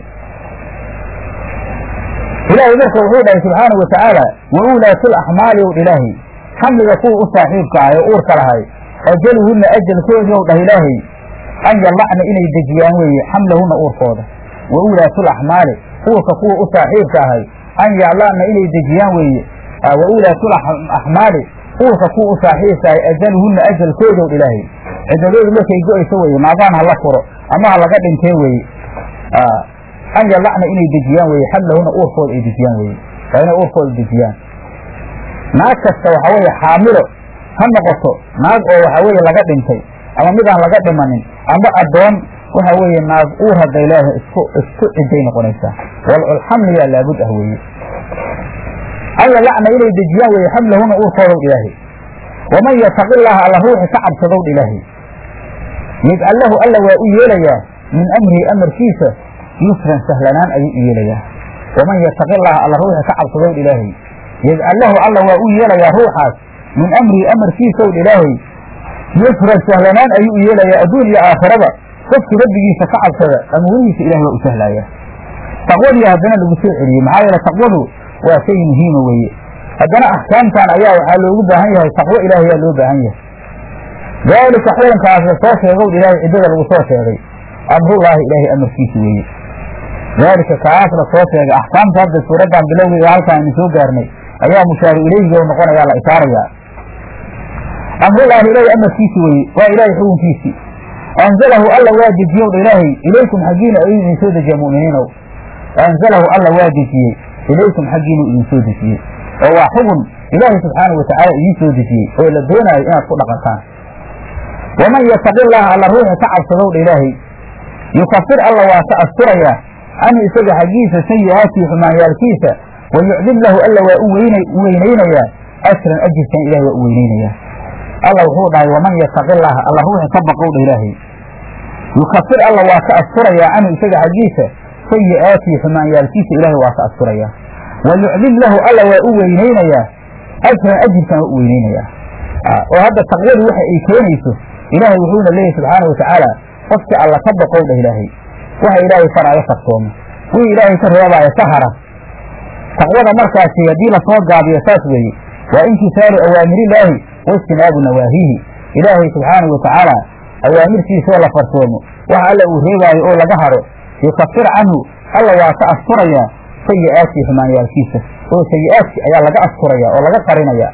ilaahay marka wuxuu dhahay subxaana wa tacaala wa uulaatu laxmaali ow ilaahay xamliga kuwa u saaxiibka ah ee uurka lahay ajaluhunna ajalkoodii ow dhah ilaahay an yallacna inay dejiyaan weeye xamlahunna uurkooda wa uulaatu laxmaali uurka kuwa u saaxiibka ahay an yallacna inay dejiyaan weeye wa uulaatu axmaali uurka kuwa u saaxiibka ahay ajaluhunna ajalkooda ow ilaahay ciddadoodu markay go-ayso weeye maadaan ha la furo ama ha laga dhintee weeye an yallacna inay dejiyaan weye xamlahuna uurkooda ay dejiyaan weye waa inay uurkooda dejiyaan naag kasta waxaa weeye xaamilo ha noqoto naag oo waxaa weeye laga dhintay ama midaan laga dhimanin ama addoon waxa weeye naag uur hadday leedahay isku isku ciday noqonaysaa walculxamliyaa laabud ah weeye an yallacna inay dejiyaan weye xamlahuna uurkoodaw ilaahay waman yataqi llaaha alla ruuxi ka cabsadow ilaahay yajcal lahu alla waa u yeelayaa min amrihi amarkiisa yusran sahlanaan ayuu u yeelayaa waman yataqi llaha alla ruuxi ka cabsadow ilaahay yajcal lahu alla waa u yeelayaa ruuxaas min amrihi amarkiisaw ilaahay yusran sahlanaan ayuu u yeelayaa adduun iyo aakhiraba qofkii rabbigiisa ka cabsada amuurihiisa ilahay waa u sahlayaa taqwadii haddana lagu soo celiyey maxaa yeele taqwadu waa shay muhiima weeye haddana axkaamtan ayaa waxaa loogu baahan yahay taqwo ilaahay yaa loo baahan yahay daalika xukunkaas la soo sheegow ilaahay ciddada lagu soo sheegay amrullaahi ilaahay amarkiisa weeye daalika kaas la soo sheegay axkaamta hadda suuraddan bilowgeeda halkaan aynu soo gaarnay ayaa mushaaru ileyhiga u noqonayaa la isaarayaa amrulaahi ilaahi amarkiisi weye waa ilaahay xukunkiisii anzalahu alla waa dejiyow dha ilaahay ilaykum xaggiina ayuu idin soo dejiya mu'miniinow anzalahu alla waa dejiyey ilaykum xaggiinuu idin soo dejiyey oo waa xugun ilaahay subxaanahu watacaala idiin soo dejiyey oo la doonaayo inaad ku dhaqantaan waman yataqi llaha alla ruuxi ka cabsadow dha ilaahay yukafir alla waa ka asturayaa canhu isaga xaggiisa sayi'aatii xumaanyaalkiisa wa yucdim lahu alla waa u weynaynayaa ajran ajirkan ilahay waa u weynaynayaa alla wuxuu dhahay waman yataqi llaha alla ruuxi ka baqow dha ilaahay yukafir alla waa ka asturayaa canhu isaga xaggiisa sayi'aatii xumaanyaalkiisa ilaahay waa ka asturayaa wa yucdim lahu alla waa u weynaynayaa ajran ajirkan waa u weynaynayaa oo hadda taqwadu waxa ay keenayso ilaahay wuxuuna leeyahy subxaana watacaala qofkii alla ka baqow dha ilaahay waxa ilaahay faraayo karsoomo wii ilaahay ka reebaayo ka hara taqwada markaasi haddii lasoo gaabiyo saas weeye waa imtisaalu awaamirillaahi waijtinaabu nawaahihi ilaahay subxaanahu watacaala awaamirtiisaoo la farsoomo waxa alla uu reebaayo oo laga haro yukafir canhu alla waa ka asturayaa sayi'aatii xumaanyaalkiisa oo sayi'aadki ayaa laga asturaya oo laga qarinaya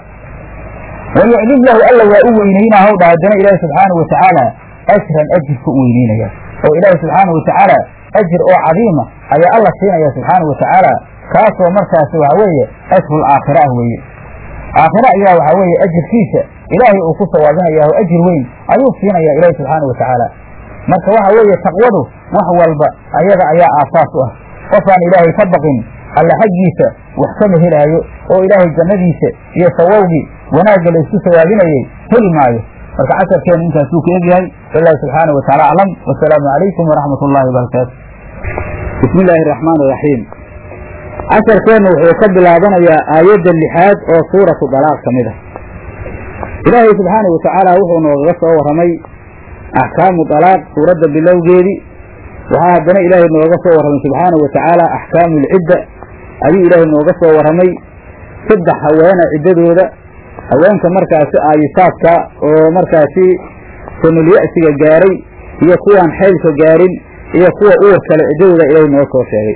wa yucdim lahu alla waa u weynaynaa hawdha haddana ilaahi subxaanahu watacaala ajran ajirka u weynaynaya oo ilaahi subxaanahu watacaala ajir oo cadiima ayaa alla siinaya subxaanahu watacaala kaasoo markaasi waxa weeye ajrul aakhira ah weeye aakhira ayaa waxaa weeye ajirkiisa ilaahay uu ku sawaabinaya oo ajir weyn ayuu siinaya ilaahi subxaanahu watacaala marka waxa weeye taqwadu wax walba ayaga ayaa aasaas u ah qofaan ilaahay ka baqin alla xaggiisa wax kama helaayo oo ilaahay jannadiisa iyo sawawgii wanaagga la isku sawaabinayay heli maayo marka casharkeenu intaasuu ka egyahay wallaahi subxaanahu wataala aclam wasalaamu calaykum waraxmat ullahi wabarakaatu bismi illaahi araxmaan iraxiim casharkeennu wuxuu ka bilaabanayaa aayadda lixaad oo suuratu dalaaq ka mid ah ilaahay subxaanahu watacaala wuxuu noogaga soo warramay axkaamu dalaaq suuradda bilowgeedii waxaa haddana ilaahay nooga soo warramay subxaanahu watacaala axkaamu lcidda ayuu ilaahay nooga soo warramay saddex haweena ciddadooda haweenka markaasi aayisaadka oo markaasi sanulya-siga gaaray iyo kuwaan xaylka gaarin iyo kuwa uur kale ciddadooda ilaahay noo soo sheegay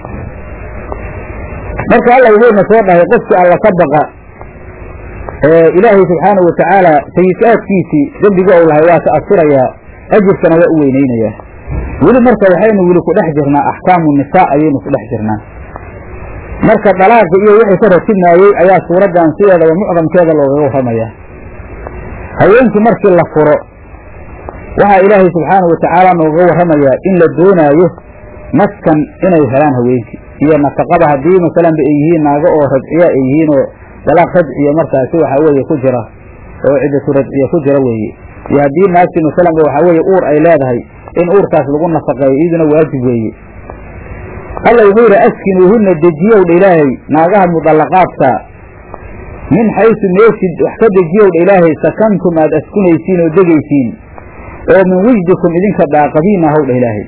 marka alla wuxuuna soo dhahay qofkii alla ka baqa ilaahay subxaanahu watacaala sayi-aadkiisii dembiga ou lahay waa ka asturayaa ajirkana waa u weynaynayaa weli marka waxaynu weli ku dhex jirnaa axkaamu nisaa ayaynu ku dhex jirnaa marka dalaaqa iyo wixii ka ratibnaayey ayaa suuraddan sideedaba mucdamkeeda loogaga warramayaa haweenkii markii la furo waxaa ilaahay subxaanahu watacaala noogaga warramayaa in la doonaayo maskan inay helaan haweenkii iyo nafaqada haddii masalanba ay yihiin naago oo rajciya ay yihiin oo dalaaq rajciya markaasi waxaa weeye ku jira oo ciddatu rajciya ku jira weeye iyo haddii naagtii masalanba waxaa weeye uur ay leedahay in uurkaas lagu nafaqeeyo iyaduna waajib weeye alla wuxuu yidhi askinuuhunna dejiyowdha ilaahay naagaha mudallaqaadka min xaysu meeshid wax ka dejiyowdha ilaahay sakantum aad askunaysiin oo degaysiin oo min wijdikum idinka daaqadiina howdha ilaahay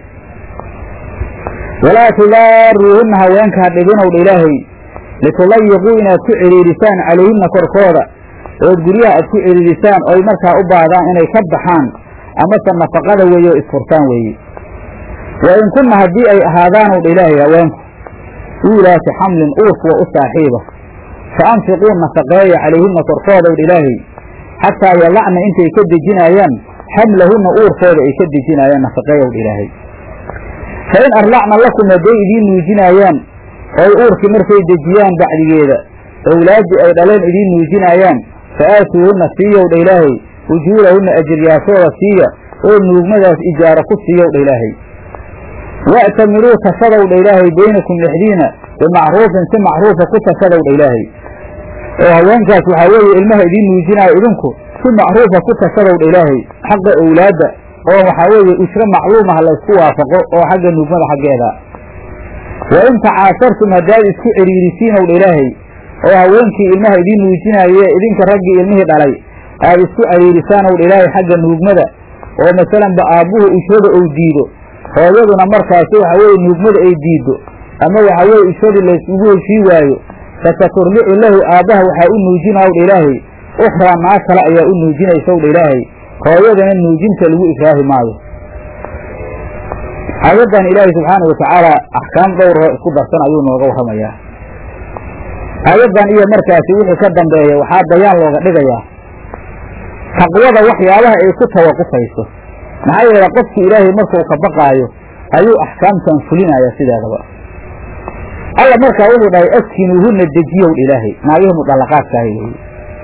walaa tudaaruuhunna haweenka ha dhibinowdha ilaahay litudayiquu inaad ku cidhiidhisaan calayhinna korkooda ood guryaha aad ku cidhiidhisaan oy markaa u baahdaan inay ka baxaan amase nafaqada weeye oo isfurtaan weeye wa in kunna haddii ay ahaadaanow dha ilaahay haweenku uulaati xamlin uurkuwa u saaxiiba fa anfiquu nafaqeeya calayhinna korkoodaw dha ilaahay xataa yadacna intay ka dejinaayaan xamlahunna uurkooda ay ka dejinaayaan nafaqeeyaw dha ilaahay fa in arlacna lakum hadday idiin nuujinaayaan ooy uurkii markay dejiyaan bacdigeeda owlaaddii ay dhaleen idiin nuujinaayaan fa aatuuhunna siiyow dha ilaahay ujuurahunna ajiryaashooda siiya oo nuugmadaas ijaaro ku siiyow dha ilaahay wa'tamiruu tashadow dha ilaahay baynakum dhexdiina bimacruufin si macruufa ku tashadow dha ilaahay oo haweenkaas waxaa weeye ilmaha idiin nuujinaayo idinku si macruufa ku tashadow dha ilaahay xaqa owlaadda oo waxaa weeye ujro macluumaha laysku waafaqo oo xagga nuugmada xaggeeda wa in tacaasartum haddaad isku cidhiirisiinow dha ilaahay oo haweenkii ilmaha idiin nuujinaaye idinka raggii ilmihii dhalay aad isku cariirisaanow dha ilaahay xagga nuugmada oo masalanba aabbuhu ujrada ou diido hooyaduna markaasi waxa weeye nuugmada ay diiddo ama waxa weeye ujradii laysugu heshii waayo fasaturlicu lahu aabbaha waxaa u nuujinaw dha ilaahay ukhraa naag kale ayaa u nuujinaysaw dha ilaahay hooyadana nuujinta lagu ikraahi maayo aayaddan ilaahay subxaanau watacaala axkaam dhowroo isku darsan ayuu nooga warramayaa aayaddan iyo markaasi wixii ka dambeeya waxaa bayaan looga dhigayaa taqwada waxyaabaha ay ku tawaqufayso maxaa yeele qofki ilaahay markuu ka baqaayo ayuu axkaamtan fulinaya sideedaba alla markaa wuxuu dhahay askinuuhuna dejiyow ilaahay naagihii mudallaqaadkaahi weeye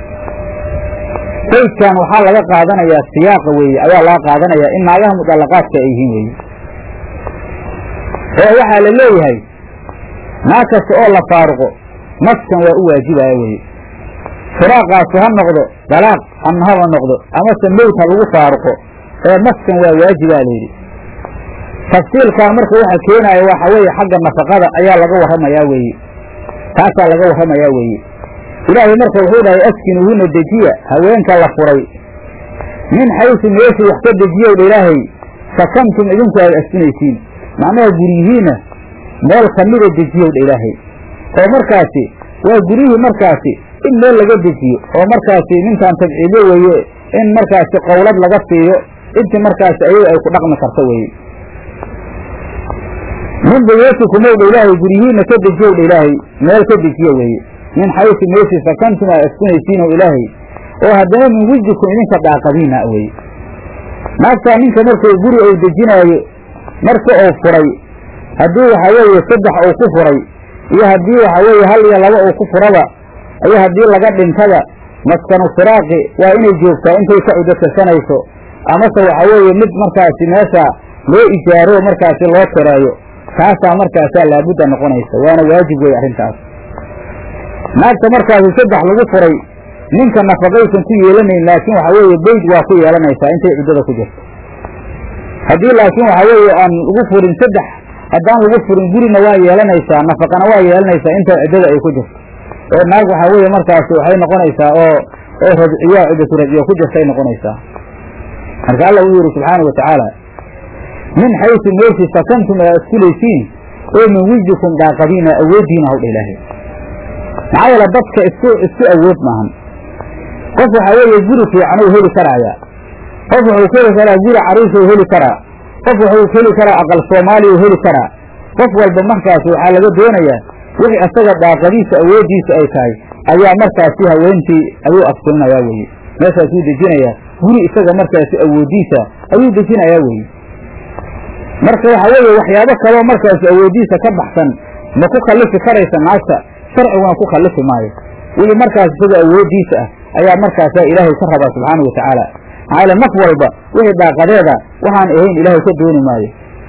saydkan waxaa laga qaadanayaa siyaaqa weeye ayaa laga qaadanayaa in naagaha mudallaqaadka ay yihiin weeye oo waxaa la leeyahay naag kasta oo la faaruqo naskan waa u waajibaya weye firaaqaasu ha noqdo dalaaq ama haba noqdo amase mowt ha lagu faaruqo ee naskan waa waajibaa layidhi tafsiilkan marka waxa keenaya waxa weeye xagga nafaqada ayaa laga warramayaa weeye taasaa laga warramayaa weeye ilaahay marka wuxuu dhahay askinuuhuna dejiya haweenka la furay min xaysu meeshii wax ka dejiyowdha ilaahay sakantum idinku aad askunaysiin macnaha guryihiinna meel kamida dejiyowdha ilaahay oo markaasi waa guryihii markaasi in meel laga dejiyo oo markaasi ninkan tabciidyo weeye in markaasi qowlad laga siiyo intii markaasi ayaga ay ku dhaqmi karto weeye min buyuutikumowdha ilaahay guryihiinna ka dejiyowdha ilaahay meel ka dejiyo weeye min xaysu meeshii sakantum aa askunaysiinow ilaahay oo haddana min wijdikum idinka daaqadiina weye naagtaa ninka markuu guri uu dejinaayo marka uu furay haddii waxaa weeye saddex uu ku furay iyo haddii waxaa weeye hal iyo laba uu ku furaba iyo haddii laga dhintada maskanu firaaqi waa inay joogtaa intay ka cudo tirsanayso amase waxaa weeye mid markaasi meesha loo ijaaro markaasi loo tireeyo taasaa markaasaa laabudda noqonaysa waana waajib weeye arrintaas naagta markaasi saddex lagu furay ninka nafaqaysan ku yeelanayn laakiin waxaa weeye beyd waa ku yeelanaysaa intay cuddada ku jirto haddii laakiin waxaa weeye aan lagu furin saddex haddaan lagu furin gurina waa yeelanaysaa nafaqana waa yeelanaysaa inta ciddada ay ku jirto oo naag waxaa weeye markaasi waxay noqonaysaa oo oo rajciyaa ciddatu rajciya ku jirtay noqonaysaa marka alla uu yihi subxaana wa tacaala min xaysu meeshii sakantum aa iskulaysiin oo min wijdikum daaqadiina awooddiina hawdha ilaahay maxaa yeele dadka isku isku awood maahan qof waxaa weeye guri fiican uu heli karaayaa qof wuxuu heli karaa guri cariisha u heli karaa qof wuxuu heli karaa aqal soomaaliya u heli karaa qof walba markaasi waxaa laga doonayaa wixii asaga daaqadiisa awooddiisa ay tahay ayaa markaasi haweentii ayuu afsulinayaa weeye meeshaasuu dejinayaa guri isaga markaasi awooddiisa ayuu dejinayaa weeye marka waxaa weeye waxyaabo kaloo markaasi awooddiisa ka baxsan ma ku kallifi karaysa naagta sharciguna ku kallifi maayo wixii markaas isaga awooddiisa ah ayaa markaasaa ilaahay ka rabaa subxaana wa tacaala maxaa yaele naf walba wixii daaqadeeda waxaan ahayn ilaahay ka dooni maayo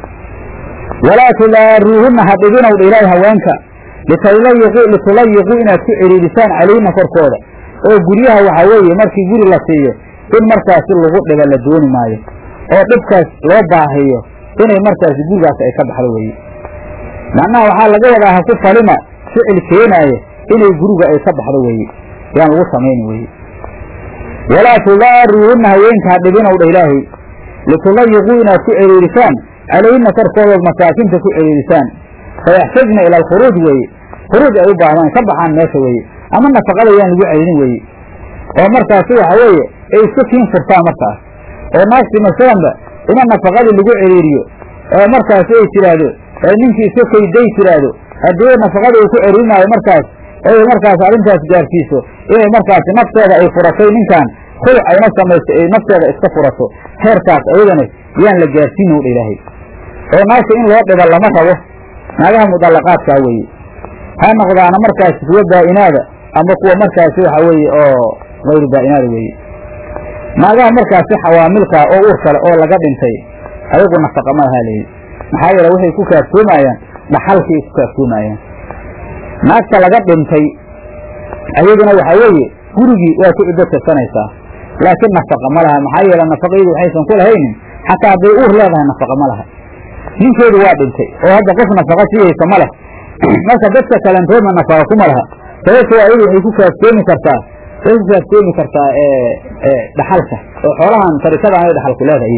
walaa tudaaruuhunna ha dhibinowdha ilaahay haweenka litulayiqu litulayiquu inaad ku celiidisaan calayhina korkooda oo guryaha waxaa weeye markii guri la siiyo in markaasi lagu dhiba la dooni maayo oo dhibkaas loo baahiyo inay markaasi gurigaas ay ka baxdo weeye macnaha waxaa laga wadaa ha ku falima ficil keenaaya inay guriga ay ka baxdo weeye yaan lagu samayni weeye walaa tudaaruuhunna haweenka ha dhibinowdha ilaahay litulayiquu inaad ku celiirisaan calayhina korkoodood masaakinta ku celiirisaan fayaxtajna ila alkhuruuj weeye khuruuj ay u baahdaan ka baxaan meesha weeye ama nafaqada yaan lagu celinin weeye oo markaasi waxa weeye ay isku kiin furtaan markaas oo naagti masalanba ina nafaqadii lagu celiiriyo oo markaasi ay tidhaahdo ninkii iska kayday tidhaahdo haddii nafaqada uu ku celirinaayo markaas ay markaas arrintaas gaarsiiso inay markaasi nafteeda ay furatay ninkan khuluc ayna samayso ay nafteeda iska furato heerkaas ayadana yaan la gaarsiino dha ilaahay oo naagta in loo dhiba lama rabo naagaha mudallaqaadkaa weeye ha noqdaana markaasi kuwa baa'inaada ama kuwa markaasi waxa weeye oo hayru baa'inaada weeye naagaha markaasi xawaamilkaa oo uur kale oo laga dhintay ayagu nafaqa ma lahaa layidhi maxaa yeele waxay ku kaaftoomayaan dhaxalkay ku kaaftoomayaan naagta laga dhintay ayaduna waxaa weeye gurigii waa ku ciddo tirsanaysaa laakiin nafaqa ma laha maxaa yeele nafaqaydu waxaysan ku lahaynin xataa hadday uur leedahay nafaqa ma laha ninkeedu waa dhintay oo hadda qof nafaqa siiyeysa ma leh marka dadka kalentoodna nafaqa kuma laha sababto ayadu waxay ku kaaftoomi kartaa waxay ku kaaftoomi kartaa dhaxalka oo xoolahan tarikada aanay dhaxalku leedahay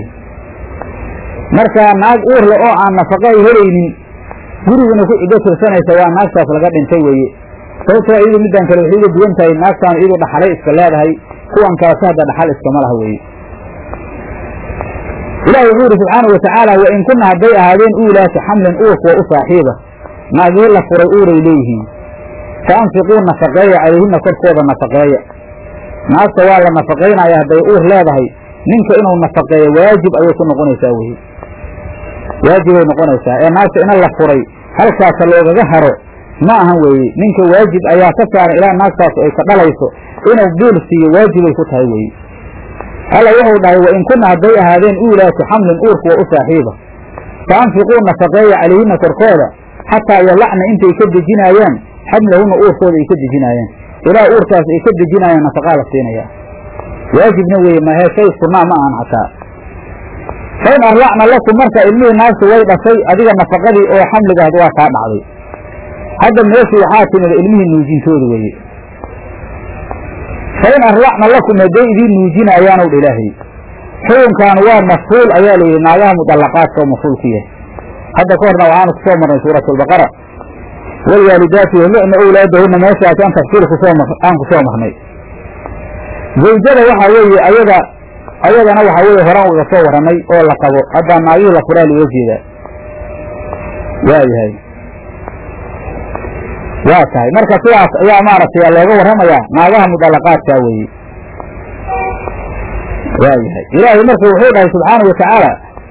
marka naag uurle oo aan nafaqa ay helaynin guriguna ku ciddo tirsanaysa waa naagtaas laga dhintay weeye sababtoo iyadu midaan kale waxay uga duwan tahay naagtaan iyadu dhaxalay iska leedahay kuwan kalese hadda dhaxal iskama laha weeye ilaahi wuxuu yidhi subxaana wa tacaala wa in kunna hadday ahaadeen uulaatu xamlin uur kuwa u saaxiiba naagihii la furay uuray leeyihiin fa anfiquu nafaqeeya calayhina korkooda nafaqeeya naagta waa la nafaqaynaya hadday uur leedahay ninka inuu nafaqeeyo waajib ayay ku noqonaysaa weye waajibay noqonaysaa ee naagta ina la furay halkaasa loogaga haro ma ahan weeye ninka waajib ayaa ka saaran ilaa naagtaas ay ka dhalayso inuu biil siiyo waajibay ku tahay weye alla wuxuu dhahay wa in kunna hadday ahaadeen uulaatu xamlin uur kuwa u saaxiiba fa anfiquu nafaqeeya calayhina korkooda xataa yalacna intay ka dejinaayaan xamlahunna uurkooda ay ka dejinaayaan ilaa uurkaas ay ka dejinaayaan nafaqaa la siinayaa waajibna weeye mahee shay sunnaa ma ahan xataa fain arlacna lakum marka ilmihii naagtu way dhashay adiga nafaqadii oo xamligaad waa kaa dhacday hadda meeshii waxaa timid ilmihii nuujintooda weeye fain arlacna lakum hadday idiin nuujinaayaanow dha ilaahay xukunkan waa mafhuul ayaa layidhi naagaha mudallaqaadka oo mafhuul ku yahay hadda ka horna waxaanu ku soo marnay suurat albaqara waalwaalidaatu yamlicna owlaadahunna meeshaas aan tafsiir kusoo aan ku soo marnay zawjada waxaa weeye ayada ayadana waxaa weeye horaan uga soo warramay oo la qabo haddaa naagihii la furaa looga jeedaa waayahay waa tahay marka sidaas ayaa maaragtay looga warramayaa naagaha mudallaqaadkaa weeye waayahay ilaahay marka wuxuu dhahay subxaanau watacaala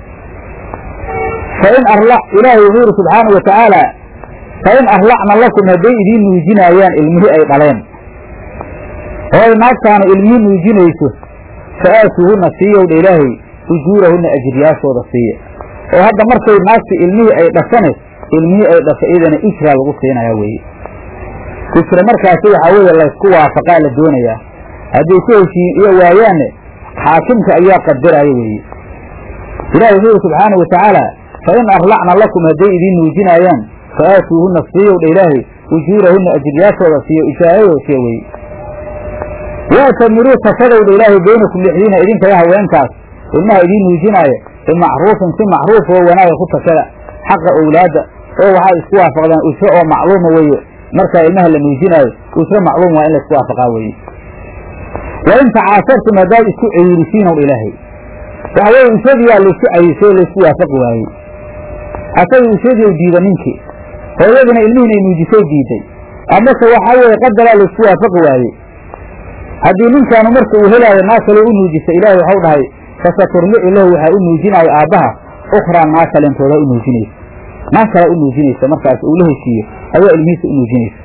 fain arla ilaahay wuxuu yidhi subxaanau watacaala fain arlacna lakum hadday idiin nuujinaayaan ilmihii ay dhaleen oo ay naagtaanu ilmihii nuujinayso fa aatuuhunna siiyowdha ilaahay ujuurahunna ajriyaashooda siiya oo hadda markay naagta ilmihii ay dhashane ilmihii ay dhasho iyadana ijraa lagu siinayaa weeye ijra markaasi waxaa weeye laysku waafaqaa la doonayaa hadday ku heshiin iyo waayaanne xaakimka ayaa qadiraya weeye ilahi wuxuu yidhi subxaana wa tacaala fain arlacna lakum hadday idiin nuujinaayaan fa aatuuhunna siiyowdha ilaahay ujuurahunna ajriyaashooda siiyo ijaarayoo siiya weye waasamiruu tashadowdha ilaahay baynakum dhexdiina idinkaga haweenkaas ilmaha idiin nuujinaaya bimacruufin si macruuf oo wanaaga ku tashada xaqa owlaadda oo waxaad isku waafaqdaan ujro oo macluuma weeye markaa ilmaha la nuujinaayo ujro macluum waa in la isku waafaqaa weeye wa in tacaasartum haddaad isku cayirisiinow ilaahay waxa weye ujradiyaa laisku cayisay oo laisku waafaqi waayey asaga ujradii u diida ninkii hooyadina ilmihiinay nuujisay diiday amase waxaa weeye qadaraa laisku waafaqi waayey haddii ninkaanu marka uu helaayo naag kale u nuujisa ilaahay waxau dhahay fasaturmicu lahu waxaa u nuujinaayo aabbaha ukhraa naag kalentooda u nuujinaysa naag kale u nuujinaysa markaas uu la heshiiyo ayaa ilmihiisa u nuujinaysa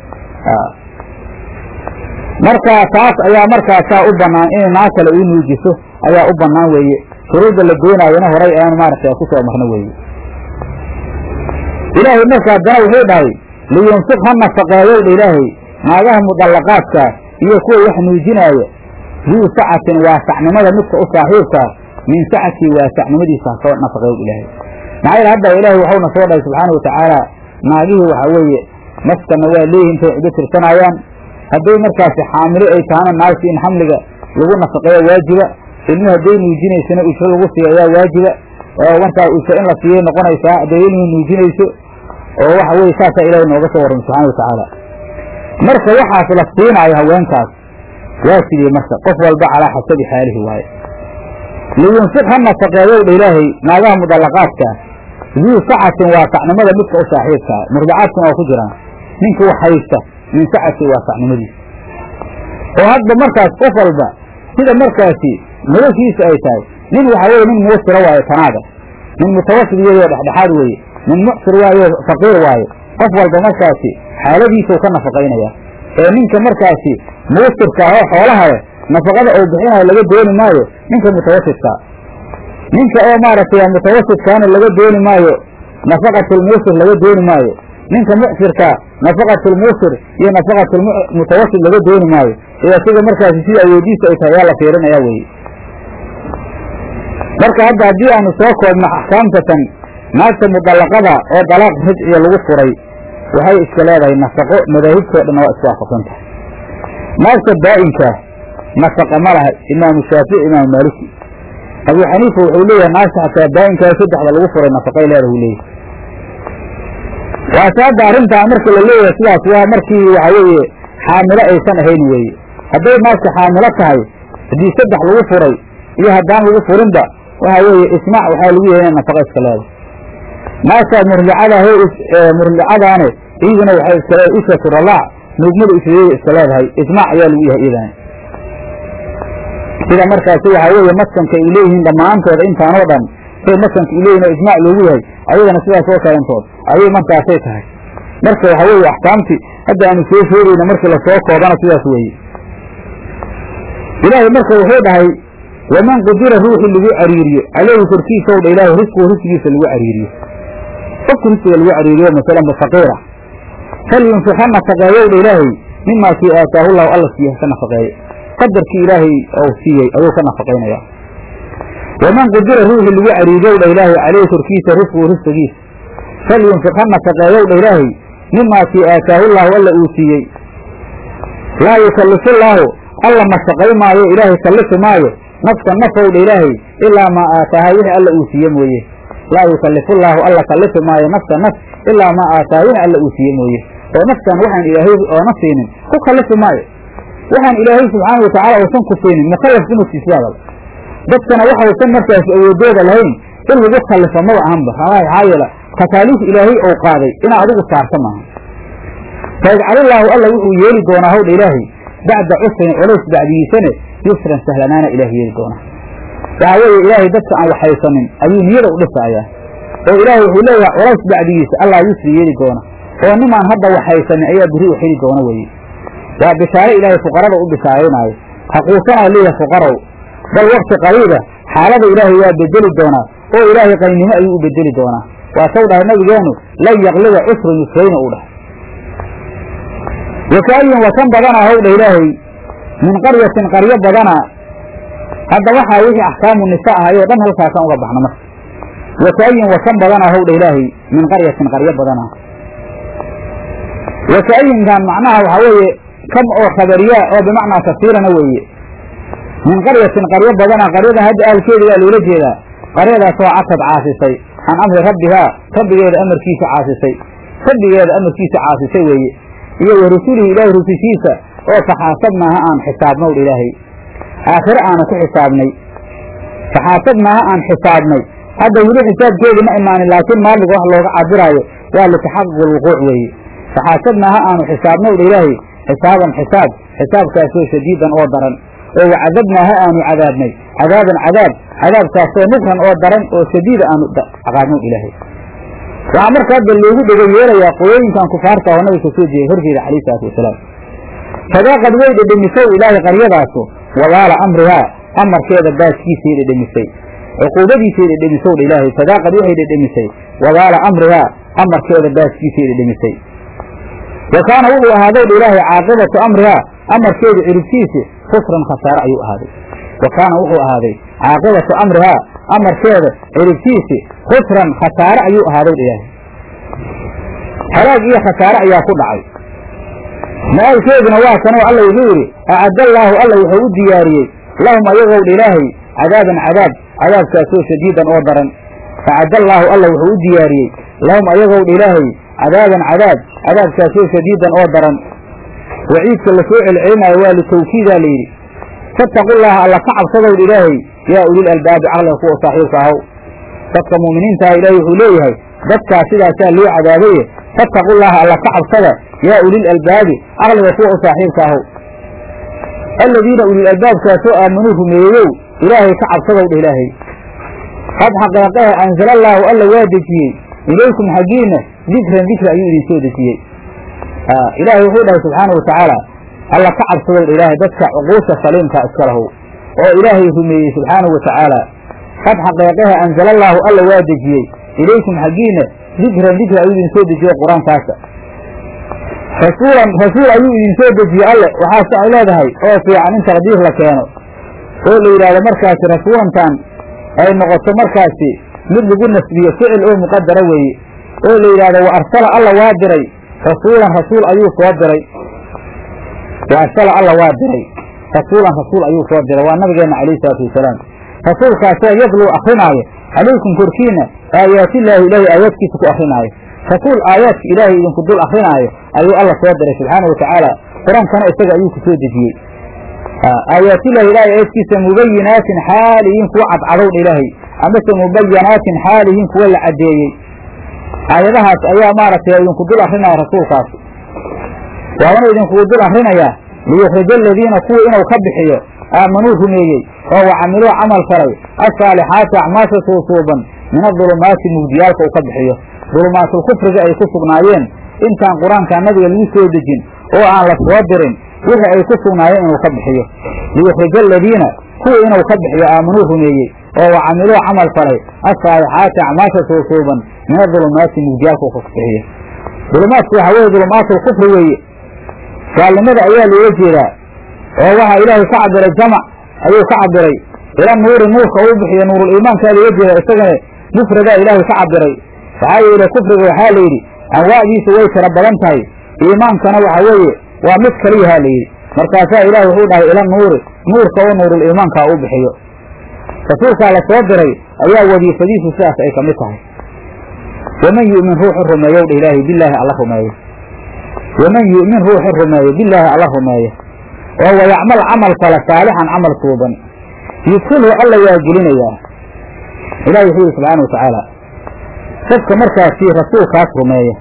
marka taas ayaa markaasaa u bannaan inay naag kale uu nuujiso ayaa u bannaan weeye shuruudda la doonaayona horay ayaan maaragtay ku soo marno weeye ilaahay marka haddana wuxuu dhahay liyunfiq ha nafaqeeyowdha ilaahay naagaha mudallaqaadka iyo kuwa wax nuujinaaya duu sacatin waasacnimada midka u saaxiibkaa min sacatii waasacnimadiisa hasoo nafaqeeyow ilaahay maxaa yeele hadda ilaahay waxauna soo dhahay subxaana wa tacaala naagihii waxaa weeye nafkana waa leeyihin intay cido tirsanayaan hadday markaasi xaamilo ay tahana naagti in xamliga lagu nafaqeeyo waajiba ilmi hadday nuujinaysana ujro lagu siiyo ayaa waajiba oo markaa ujro in la siiyay noqonaysaa hadday ilmihii nuujinayso oo waxa weye saasaa ilaahay nooga soo warramay subxana wa tacaala marka waxaas la siinaayo haweenkaas waa sidii marka qof walba calaa xasabi xaalihi waaye liyunfiq ha nafaqeeyowdha ilaahay naagaha mudallaqaadkaa duu sacatin waasacnimada midka u saaxiibkaa murdacaadkuna waa ku jiraan ninka wax haysta min sacati waasacnimadiisa oo hadba markaas qof walba sida markaasi noloshiisa ay tahay nin waxaa weye nin muusira waaye tanaaga nin mutawasid iyadoo dhexdhexaad weeye nin mucsir waayo faqiir waaye qof walba markaasi xaaladiisau ka nafaqaynaya ee ninka markaasi muusirka ah oo xoolaha leh nafaqada uu bixinayo laga dooni maayo ninka mutawasidkaa ninka oo maaragtay mutawasidkaana laga dooni maayo nafaqatulmuusir laga dooni maayo ninka mucsirkaa nafaqatulmuusir iyo nafaqatulmutawasid laga dooni maayo ee asiga markaasi sida awoodiisa ay tahay ayaa la fiirinayaa weye marka hadda haddii aanu soo koobno axkaamtatan naagta mudallaqada oo dalaaq rajciya lagu furay waxay iska leedahay nafaqo madaahibtoo dhanna waa iswaafaqsan tahay naagta daa'inkaa nafaqa ma laha imaamu shaafici imaamu maaliki abuu xaniifa wuxuu leeyahay naagta xataa daa'inkaa saddexda lagu furay nafaqay leedahay uu leeyahay waase hadda arrintaa marka la leeyahay sidaas waa markii waxa weeye xaamilo aysan ahayn weeye hadday naagta xaamilo tahay haddii saddex lagu furay iyo haddaan lagu furinba waxa weeye ismaac waxaa lagu yahay inay nafaqa iska leedahay naagtaa murlicadahe murlicadaane iyaduna waxay iska leedahay ishatu ralaac nuugmada ishadeeda iska leedahay ismaac ayaa lagu yahay iyadana sida markaasi waxaa weeye maskanka ay leeyihiin dhammaantooda intaanoo dhan say maskanka ay leeyihin oo ijmaac loogu yahay ayadana sidaas oo kalentood ayay markaasay tahay marka waxaa weeye axkaamtii hadda aanu soo sheegayna markii lasoo koobana sidaas weeye ilaahay marka wuxuu dhahay waman qudira ruuxii lagu cariiriyo caleyhi korkiisa ow dha ilaahay risquhu risqigiisa lagu cariiriyo qofka risqiga lagu cariiriyo masalanba faqiira falyunfiq ha nafaqeeyow dha ilaahay mimaa kii aataahu llahu alla siiye haka nafaqeeye qadarkii ilaahay ou siiyey ayuu ka nafaqaynaya waman qudira ruuxii lagu cariiriyow dha ilaahay caleyhi korkiisa risquhu risqigiisa falyunfiq ha nafaqeeyow dha ilaahay mimaa kii aataahu llahu alla uu siiyey laa yukallifu llaahu alla mashaqay maayo ilaahay kallifi maayo nafsa nafowdha ilaahay ilaa maa aataaha wixii alla uu siiye mooye laa yukallifu llaahu alla kallifi maayo nafsa naf ilaa maa aataaha wixii alla uu siiye mooye oo naftan waxaan ilaahay oona siinin ku kallifi maayo waxaan ilaahay subxaana watacaala uusan ku siinin mukallaf kumasiisyaadal dadkana waxausan markaas awoodooda lahayn in lagu kallifo maba ahanba maxaa yeele takaaliif ilaahay ou qaaday inaa adigu saarta maaha fayajcalillaahu alla wuxuu yeeli doonaa hawdha ilaahay bacda cusrin culays bacdigiisane yusran sahlanaana ilaah yeeli doonaa waxaa weeye ilaahay dadka aan waxhaysanin ayuu niyada u dhisayaa oo ilaahay wuxuu leeyahay culays bacdigiisa allah yusri yeeli doona oo nimaan hadda waxhaysanin ayaa beri u xili doona weye waa bishaare ilaahay fuqarada u bishaaraynaayo haquusanaa leeyahay fuqarow bal wakti qariiba xaalada ilaahay waa bedeli doonaa oo ilaahay qaynimo ayuu u bedeli doonaa waa saw dhahay nabigeenu lan yaqliba cusrun yusrayna uu dhahay wakaayin wakan badanaa howdha ilaahay min qaryatin qaryo badanaa hadda waxaa wixii axkaamu nisa ahayoo dhan halkaasaan uga baxna marka wakaayin wakan badanaa howdha ilaahay min qaryatin qaryo badanaa wakaayinkan macnaha waxaa weeye kam oo khabariyaa oo bimacnaa kasiirana weeye min qaryatin qaryo badanaa qaryadan hadda ahalkeeda waa loola jeedaa qaryadaasoo catad caasisay can amri rabbihaa rabbigeeda amarkiisa caasisay rabbigeeda amarkiisa caasisay weeye iyo wa rusulihi ilaahay rusushiisa oo faxaasabnaaha aan xisaabnow dha ilaahay aakhire aanu ku xisaabnay faxaasabnaaha aan xisaabnay hadda weli xisaabkeedii ma imaanin laakiin maaliga wax looga cabiraayo waa litaxaquq alwuquuc weeye faxaasabnaaha aanu xisaabnow dha ilaahay xisaaban xisaab xisaabkaasoo shadiidan oo daran oo wacadabnaaha aanu cadaabnay cadaaban cadaab cadaabkaasoo nufran oo daran oo shadiida aanu caqaabnow ilaahay waxaa marka hadda loogu dhega yeelayaa qolooyinkan kufaarta oo nabiga soo jeeyay horjeeda calayhi salaatu wasalaam fadaaqad way dhedhemisow ilaahay qaryadaasu walaala amrihaa amarkeeda baaskiisay dhedhemisay cuquubadiisay dhedhemisow dha ilaahay fadaaqad waxay dhedhemisay walaala amrihaa amarkeeda baaskiisay dhedhemisay wa kaana wuxuu ahaadow dha ilaahay caaqibatu amrihaa amarkeedu ciribtiisi khusran khasaare ayuu ahaaday wa kaana wuxuu ahaaday caaqibatu amrihaa amarkeeda ciribtiisi khusran khasaare ayuu ahaadow dha ilaahay halaag iyo khasaare ayaa ku dhacay ma-aalkeeduna waa kanoo alla wuxuu yidhi acaddallaahu alla wuxuu u diyaariyey lahum ayagow dha ilaahay cadaaban cadaab cadaabkaasoo shadiidan oo daran acaddallaahu alla wuxuu u diyaariyey lahum ayagow dha ilaahay cadaaban cadaab cadaabkaasoo shadiidan oo daran waciidka lasoo celcelinaayo waa litawkiidaa layidhi fattaqullaaha alla ka cabsadow dha ilaahay yaa ulil albaabi caqliga kuwa saaxiibka ahow dadka mu'miniintaha ilaahay wuxuu leeyahay dadkaas sidaasaa loo cadaabaye fattaqullaaha alla ka cabsada yaa ulil albaabi caqliga kuwa u saaxiibka ahow aladiina ulil albaabkaasoo aamanuu rumeeyeyow ilaahay ka cabsadow dheh ilaahay qad xaqeeqehe anzalallaahu alla waa dejiyey ilaykum xaggiinna dikran dikri ayuu idin soo dejiyey ilaahay wuxuu dhahay subxaana wa tacaala alla ka cabsadow dha ilaahay dadka cuquusha saliimka iska lahow oo ilaahay rumeeyey subxaanahu wa tacaala qad xaqeeqehe anzalallaahu alla waa dejiyey ilaykum xaggiinna dikran dikri ayuu idin soo dejiyey qur-aankaasa rasuulan rasuul ayuu idin soo dejiyey alle waxaase ay leedahay oo fiican in taqdiir la keeno oo la yidhahdo markaasi rasuulantan ay noqoto markaasi mid lagu nasbiyo ficil oo muqadara weeye oo la yidhahdo wa arsala alla waa diray rasuulan rasuul ayuu soo diray wa arsala alla waa diray rasuulan rasuul ayuu soo diray waa nabigeenna calayhi salaatu wasalaam rasuulkaasoo yadluu akrinaayo calaykum korkiina aayaatillaahi ilaahay aayaadkiisa ku akrinaayo rasuul aayaadka ilaahay idinku dul akrinaayo ayuu alla soo diray subxaana wa tacaala qur-aankana isaga ayuu ku soo dejiyey aayaatillahi ilaahay aayaadkiisa mubayinaatin xaaliyiin kuwa cadcadowdha ilaahay amase mubayanaatin xaalihiin kuwa la caddeeyey aayadahaas ayaa maaragtay idinku dul akrinaya rasuulkaas waana idinkugu dul akrinayaa liyukrija aladiina kuwa inuu ka bixiyo aamanuu rumeeyey oo wacamiluu camal falay asaalixaati acmaasha suusuuban min adulumaati mugdiyaalka uu ka bixiyo dulumaatul kufriga ay ku sugnaayeen intaan qur-aanka nabiga lagu soo dejin oo aan la soo dirin wixii ay ku sugnaayeen inuu ka bixiyo liyukrija aladiina kuwa inuu ka bixiyo aamanuu rumeeyey oo wacamiluu camal falay asaalixaati acmaasha suusuuban min adulumaati mugdiyaalka uu ka bixiyo dulumaadku waxaa weeye dulumaatul kufri weeye gaalnimada ayaa loola jeedaa oo waxaa ilaahay ka cabiray jamac ayuu ka cabiray ila nuuri nuurka uu bixiyo nuurul iimaankaa loola jeeda isagana mufradaa ilaahay ka cabiray waxaa yeele kufriga waxaa la yidhi anwaacdiisu way tira badan tahay iimaankana waxa weeye waa mid kaliyahaa la yidhi markaasaa ilaah wuxuu dhahay ila nuuri nuurka oo nuurul iimaankaa uu bixiyo rasuulkaa la soo diray ayaa wadiifadiisu sidaas ay ka mid tahay waman yu'min ruuxu rumeeyow dha ilaahay bilaahi alla rumeeyo waman yu'min ruuxu rumeeyo bilaahi alla rumeeyo oo wayacmal camal fala saalixan camal suuban yudkilhu alla waa gelinayaa ilahi wuxuu yihi subxaana watacaala qofka markaasi rasuulkaas rumeeya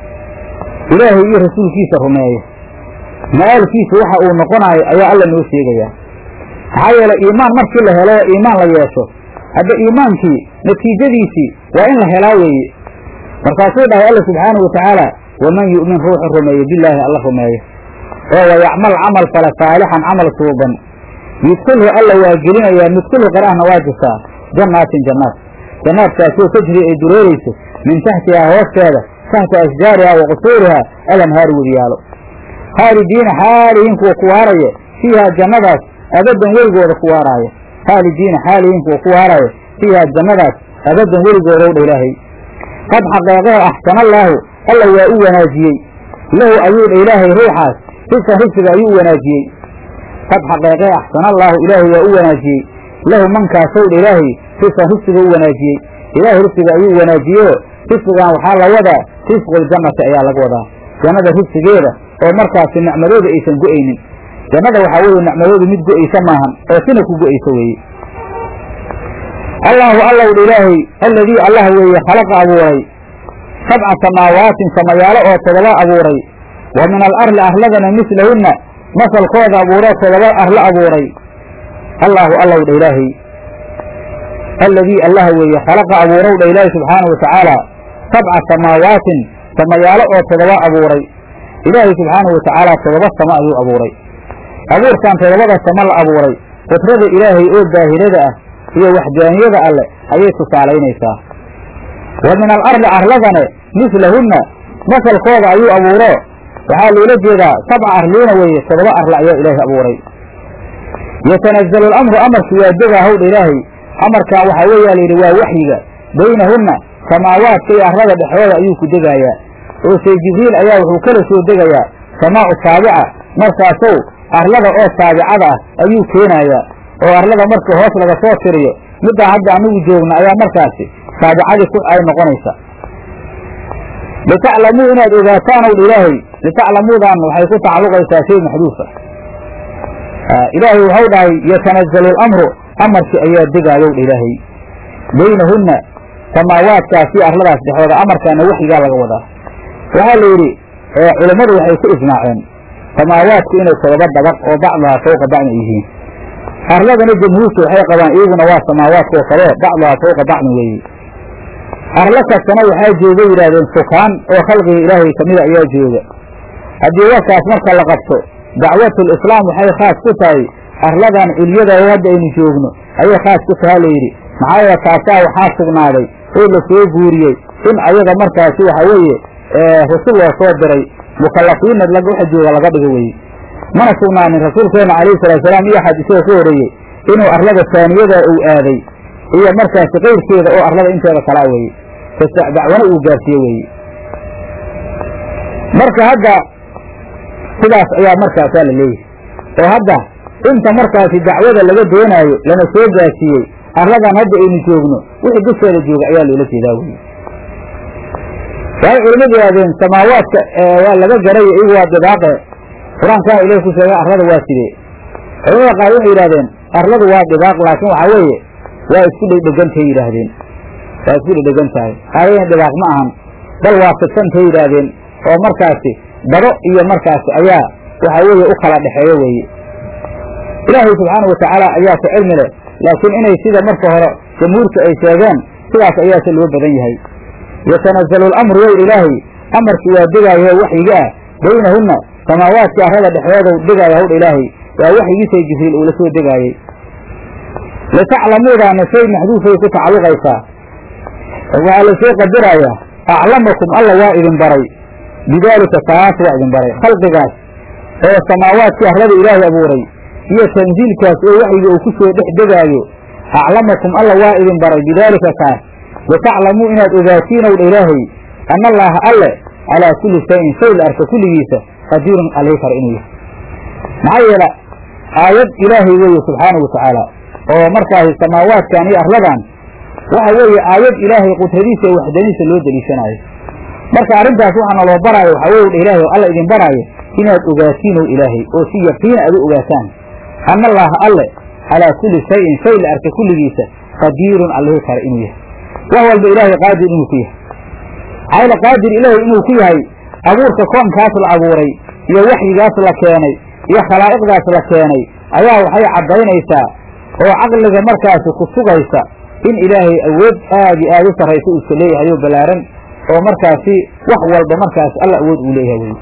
ilaahay iyo rasuulkiisa rumeeya ma-aalkiisa waxa uu noqonaayo ayaa alla noo sheegayaa maxaa yeelay iimaan markii la helo oo iimaan la yeesho hadda iimaankii natiijadiisii waa in la helaa weeye markaasuu dhahay alla subxaanahu watacaala waman yu'min ruuxu rumeeye bilaahi alla rumeeyo oo wayacmal camal fala saalixan camal suuban yudkilhu alla waa gelinayaa midkilhu qaraahna waa jirtaa jannaatin jannaad jannaadkaasoo tajri ay dureerayso min taxtihaa hoosteeda taxta ashjaarihaa wa qusuurihaa alanhaari wediyaalo khaalidiina xaalihiin kuwa ku waaraya fiihaa jannadaas abadan weligooda ku waaraaya khaalidiina xaalihiin kuwa ku waaraya fiihaa jannadaas abadan weligooda w dha ilaahay qad xaqeeqehe axsanallaahu alla waa u wanaajiyey lahu ayuu dha ilaahay ruuxaas risqan risqiga ayuu u wanaajiyey qad xaqeeqehe axsanallaahu ilaahay waa u wanaajiyey lahu mankaasow dha ilaahay risqan risqiga u wanaajiyey ilaahay risqiga ayuu wanaajiyeo risqigan waxaa la wadaa risquljannati ayaa laga wadaa jannada risqigeeda oo markaasi nicmadooda aysan go'aynin jannada waxaa weeye nicmadoodu mid go'aysa maahan oo sina ku go'aysa weeye allaahu allow dha ilaahay alladii allah weeye khalaqa abuuray sabca samaawaatin samayaalo oo todoba abuuray wa min alarli arladana mislahunna masalkooda abuuroo todoba arlo abuuray allaahu allow dha ilaahay alladii allah weeye khalaqa abuurow dha ilaahay subxaana wa tacaala sabca samaawaatin samayaalo oo todoba abuuray ilaahay subxaana wa tacaala todoba samo ayuu abuuray abuurkan todobada samo la abuuray qudrada ilaahay oo daahirada ah iyo waxdaaniyada alleh ayay tusaalaynaysaa wa min alarli arladane mislahunna masalkooda ayuu abuuro waxaa loola jeedaa sabca arliina weeye todoba arla ayaa ilaahay abuuray yatanazalu alamru amarku waa degaa howdha ilaahay amarkan waxaa weeyaa layidhi waa waxyiga baynahunna samaawaadka iyo arlada dhexdooda ayuu ku degaayaa oo say jibriil ayaa wuxuu kala soo degayaa samaa'u saabica markaasow arlada oo saabicada ah ayuu keenayaa oo arlada marka hoos laga soo tiriyo middaa hadda anigu joogna ayaa markaasi saabicadii ku ay noqonaysa litaclamuu inaad ogaataan ow ilaahay litaclamuudan waxay ku tacalluqaysaa shay maxduufa ilaahay waxau dhahay yatanazalu alamru amarkii ayaa degaayow dha ilaahay baynahunna samaawaadkaasi arladaas dhexooda amarkaana waxyigaa laga wadaa waxaa la yidhi culammadu waxay ku ijmaaceen samaawaadku inay todoba dabaq oo bacduhaa fawqa bacdin yihiin arladana jamhuurtu waxay qabaan iyaguna waa samaawaadka oo kale bacduhaa fawqa bacdin weeye arlo kastana waxaa jooga yidhaahdeen sukaan oo khalqiga ilaahay kamida ayaa jooga haddii warkaas marka la qabto dacwatul islaam waxay khaas ku tahay arladan culyada oo hadda aynu joogno ayay khaas ku tahaa layidhi maxaa yeele taasaa waxaa sugnaaday oo la soo guuriyey in ayaga markaasi waxa weeye rasul loo soo diray mukallafiinna waxa jooga laga dhigo weye mana sugnaanin rasuulkeena calayhi salaatusalaam iyo xadiisada ka horeeyey inuu arlada taaniyada uu aaday iyo markaasi qayrkeeda oo arlada inteeda kalaa weye dacwana uu gaarsiiye weeye marka hadda sidaas ayaa markaasaa la leeyahay oo hadda inta markaasi dacwada laga doonaayo lana soo gaarsiiyey arladan hadda aynu joogno wixii dusheeda jooga ayaa loola jeedaa weye waxay culimadu yidhahdeen samaawaadka waa laga garay iyagu waa dibaaqe qur-aankana ilahi ku sheegay arlada waa sidee culamada qaar waxay yidhahdeen arladu waa dibaaq laakiin waxaa weeye waa isku dhegdhegantay yidhaahdeen waa isku dhegdhegan tahay aayadeen dhibaaq ma ahan bal waa fidsantay yidhaahdeen oo markaasi dado iyo markaasi ayaa waxa weeye u kala dhexeeyo weeye ilaahay subxaana watacaala ayaa ku cilmi leh laakiin inay sida marka hore jamhuurka ay sheegeen sidaas ayaase loo badan yahay yatanazalu lamru yow ilaahay amarkii waa degaayo waxyiga ah baynahunna samaawaadka arrada dhexdooda degaaya hawdha ilaahay waa waxyigiisay jibriil uu la soo degaayey litaclamuudaana shay maxduufay ku tacalluqaysaa waxaa la soo qadarayaa aclamakum alla waa idin baray bidaalika taas waa idin baray khalqigaas oo samaawaadkii arrada ilaahay abuuray iyo tansiilkaas oo waxyiga uu ku soo dhex degaayo aclamakum alla waa idin baray bidaalika kaas litaclamuu inaad ogaatiin owdha ilaahay ana allaaha alle calaa kulli shayin shay la arka kulligiisa qadiirun alii kara inuu yahay maxaa yeele aayad ilaahay weeye subxaana wa tacaala oo markaasi samaawaadkan iyo arladan waxa weeye aayad ilaahay qudradiisa iyo waxdaniisa loo deliishanaayo marka arrintaas waxaa naloo baraayo waxaa weye dha ilaahay oo alla idin baraayo inaad ogaatiin ow ilaahay oo si yaqiina aad u ogaataan ana allaaha alle calaa kulli shayin shay la arka kulligiisa qadiirun allihi kara inuu yahay wax walba ilaahay qaadir inuu ku yahay maxaayla qaadir ilaahay inuu ku yahay abuurka koonkaas la abuuray iyo waxyigaas la keenay iyo khalaa'iqdaas la keenay ayaa waxay caddaynaysaa oo caqliga markaasi ku sugaysa in ilaahay awood aad iyo aad u sarraysa uu iska leeyahay oo ballaaran oo markaasi wax walba markaasi alla awood uu leeyahay wey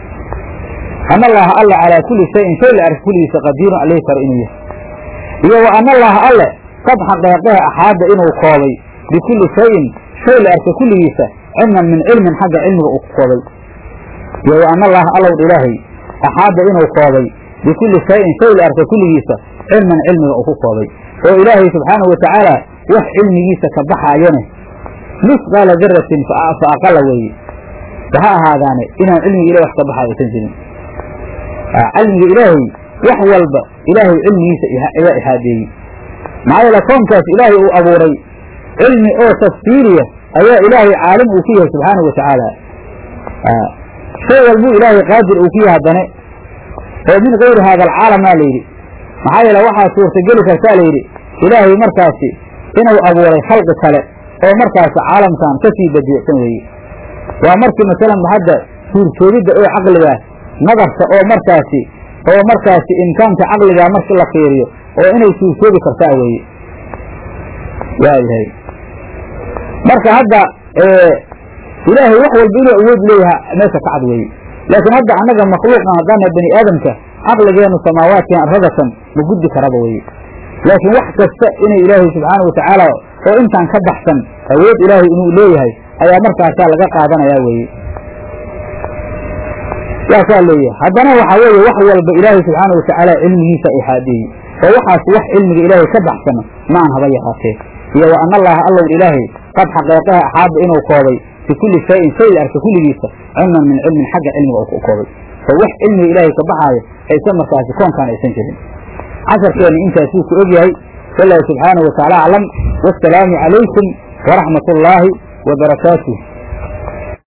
ana allaaha alle calaa kulli shayin shay la arka kulligiisa qadiirun alihi karo inuu yahay iyo wa ana allaaha alle qad xaqeeqehe axaada inuu koobay bikulli shayin shay la arka kulligiisa cilman min cilmin xagga cilmiga uu ku koobay iyo wa ana allaaha allowdha ilaahay axaada inuu koobay bikulli shayin shay la arka kulligiisa cilman cilmiga uu ku koobay oo ilaahay subxaanahu watacaala wax cilmigiisa ka baxaayane misqaala daratin fa aqala weeye waha ahaadaane inaan cilmiga ilahi wax ka baxaayo aysan jirin cilmiga ilaahay wax walba ilaahay cilmigiisa ayaa ihaadeeyey maxaa yeele koonkaas ilaahay uu abuuray cilmi oo tafsiiriya ayaa ilaahay caalim uu ku yahay subxaanahu wa tacaala shay walbuu ilaahay qaadir uu ku yahay haddane oo min kayri haada alcaalamaa layidhi maxaa yeele waxaa suurtageli kartaa layidhi ilaahay markaasi inuu abuuray khalqi kale oo markaasi caalamkan ka sii badiicsan weeye waa markii masalan hadda suurtoogidda oo caqligaas nadarka oo markaasi oo markaasi imkaanka caqligaa markii la fiiriyo oo inay suurtoogi kartaa weeye waayahay marka hadda ilaahay wax walba inuu awood leeyaha meesha ka cad weeye laakiin hadda annaga makhluuqan haddaana bani aadamka caqligeennu samaawaadkan arradatan ma gudbi karaba weye laakiin wax kasta inay ilaahay subxaana wa tacaala oo intaan ka baxsan awood ilaahay inuu leeyahay ayaa markaasaa laga qaadanayaa weeye saasaa leeyahay haddana waxaa weeye wax walba ilaahay subxaana wa tacaala cilmigiisa ixaadeeyey oo waxaas wax cilmiga ilaahay ka baxsana maan haba yaraatee iyo wa ana allaha allow ilaahay qad xaqeeqaha axaaba inuu koobay bikulli shayin shay la arka kulligiisa cilman min cilmin xagga cilmiga uu koobay oo wax cilmiga ilaahay ka baxaayo aysan markaasi koonkaan aysan jirin casharkeenna intaasuu ku ogyahay wallahu subxaanahu watacaala aclam wassalaamu calaykum waraxmat ullaahi wa barakaatuh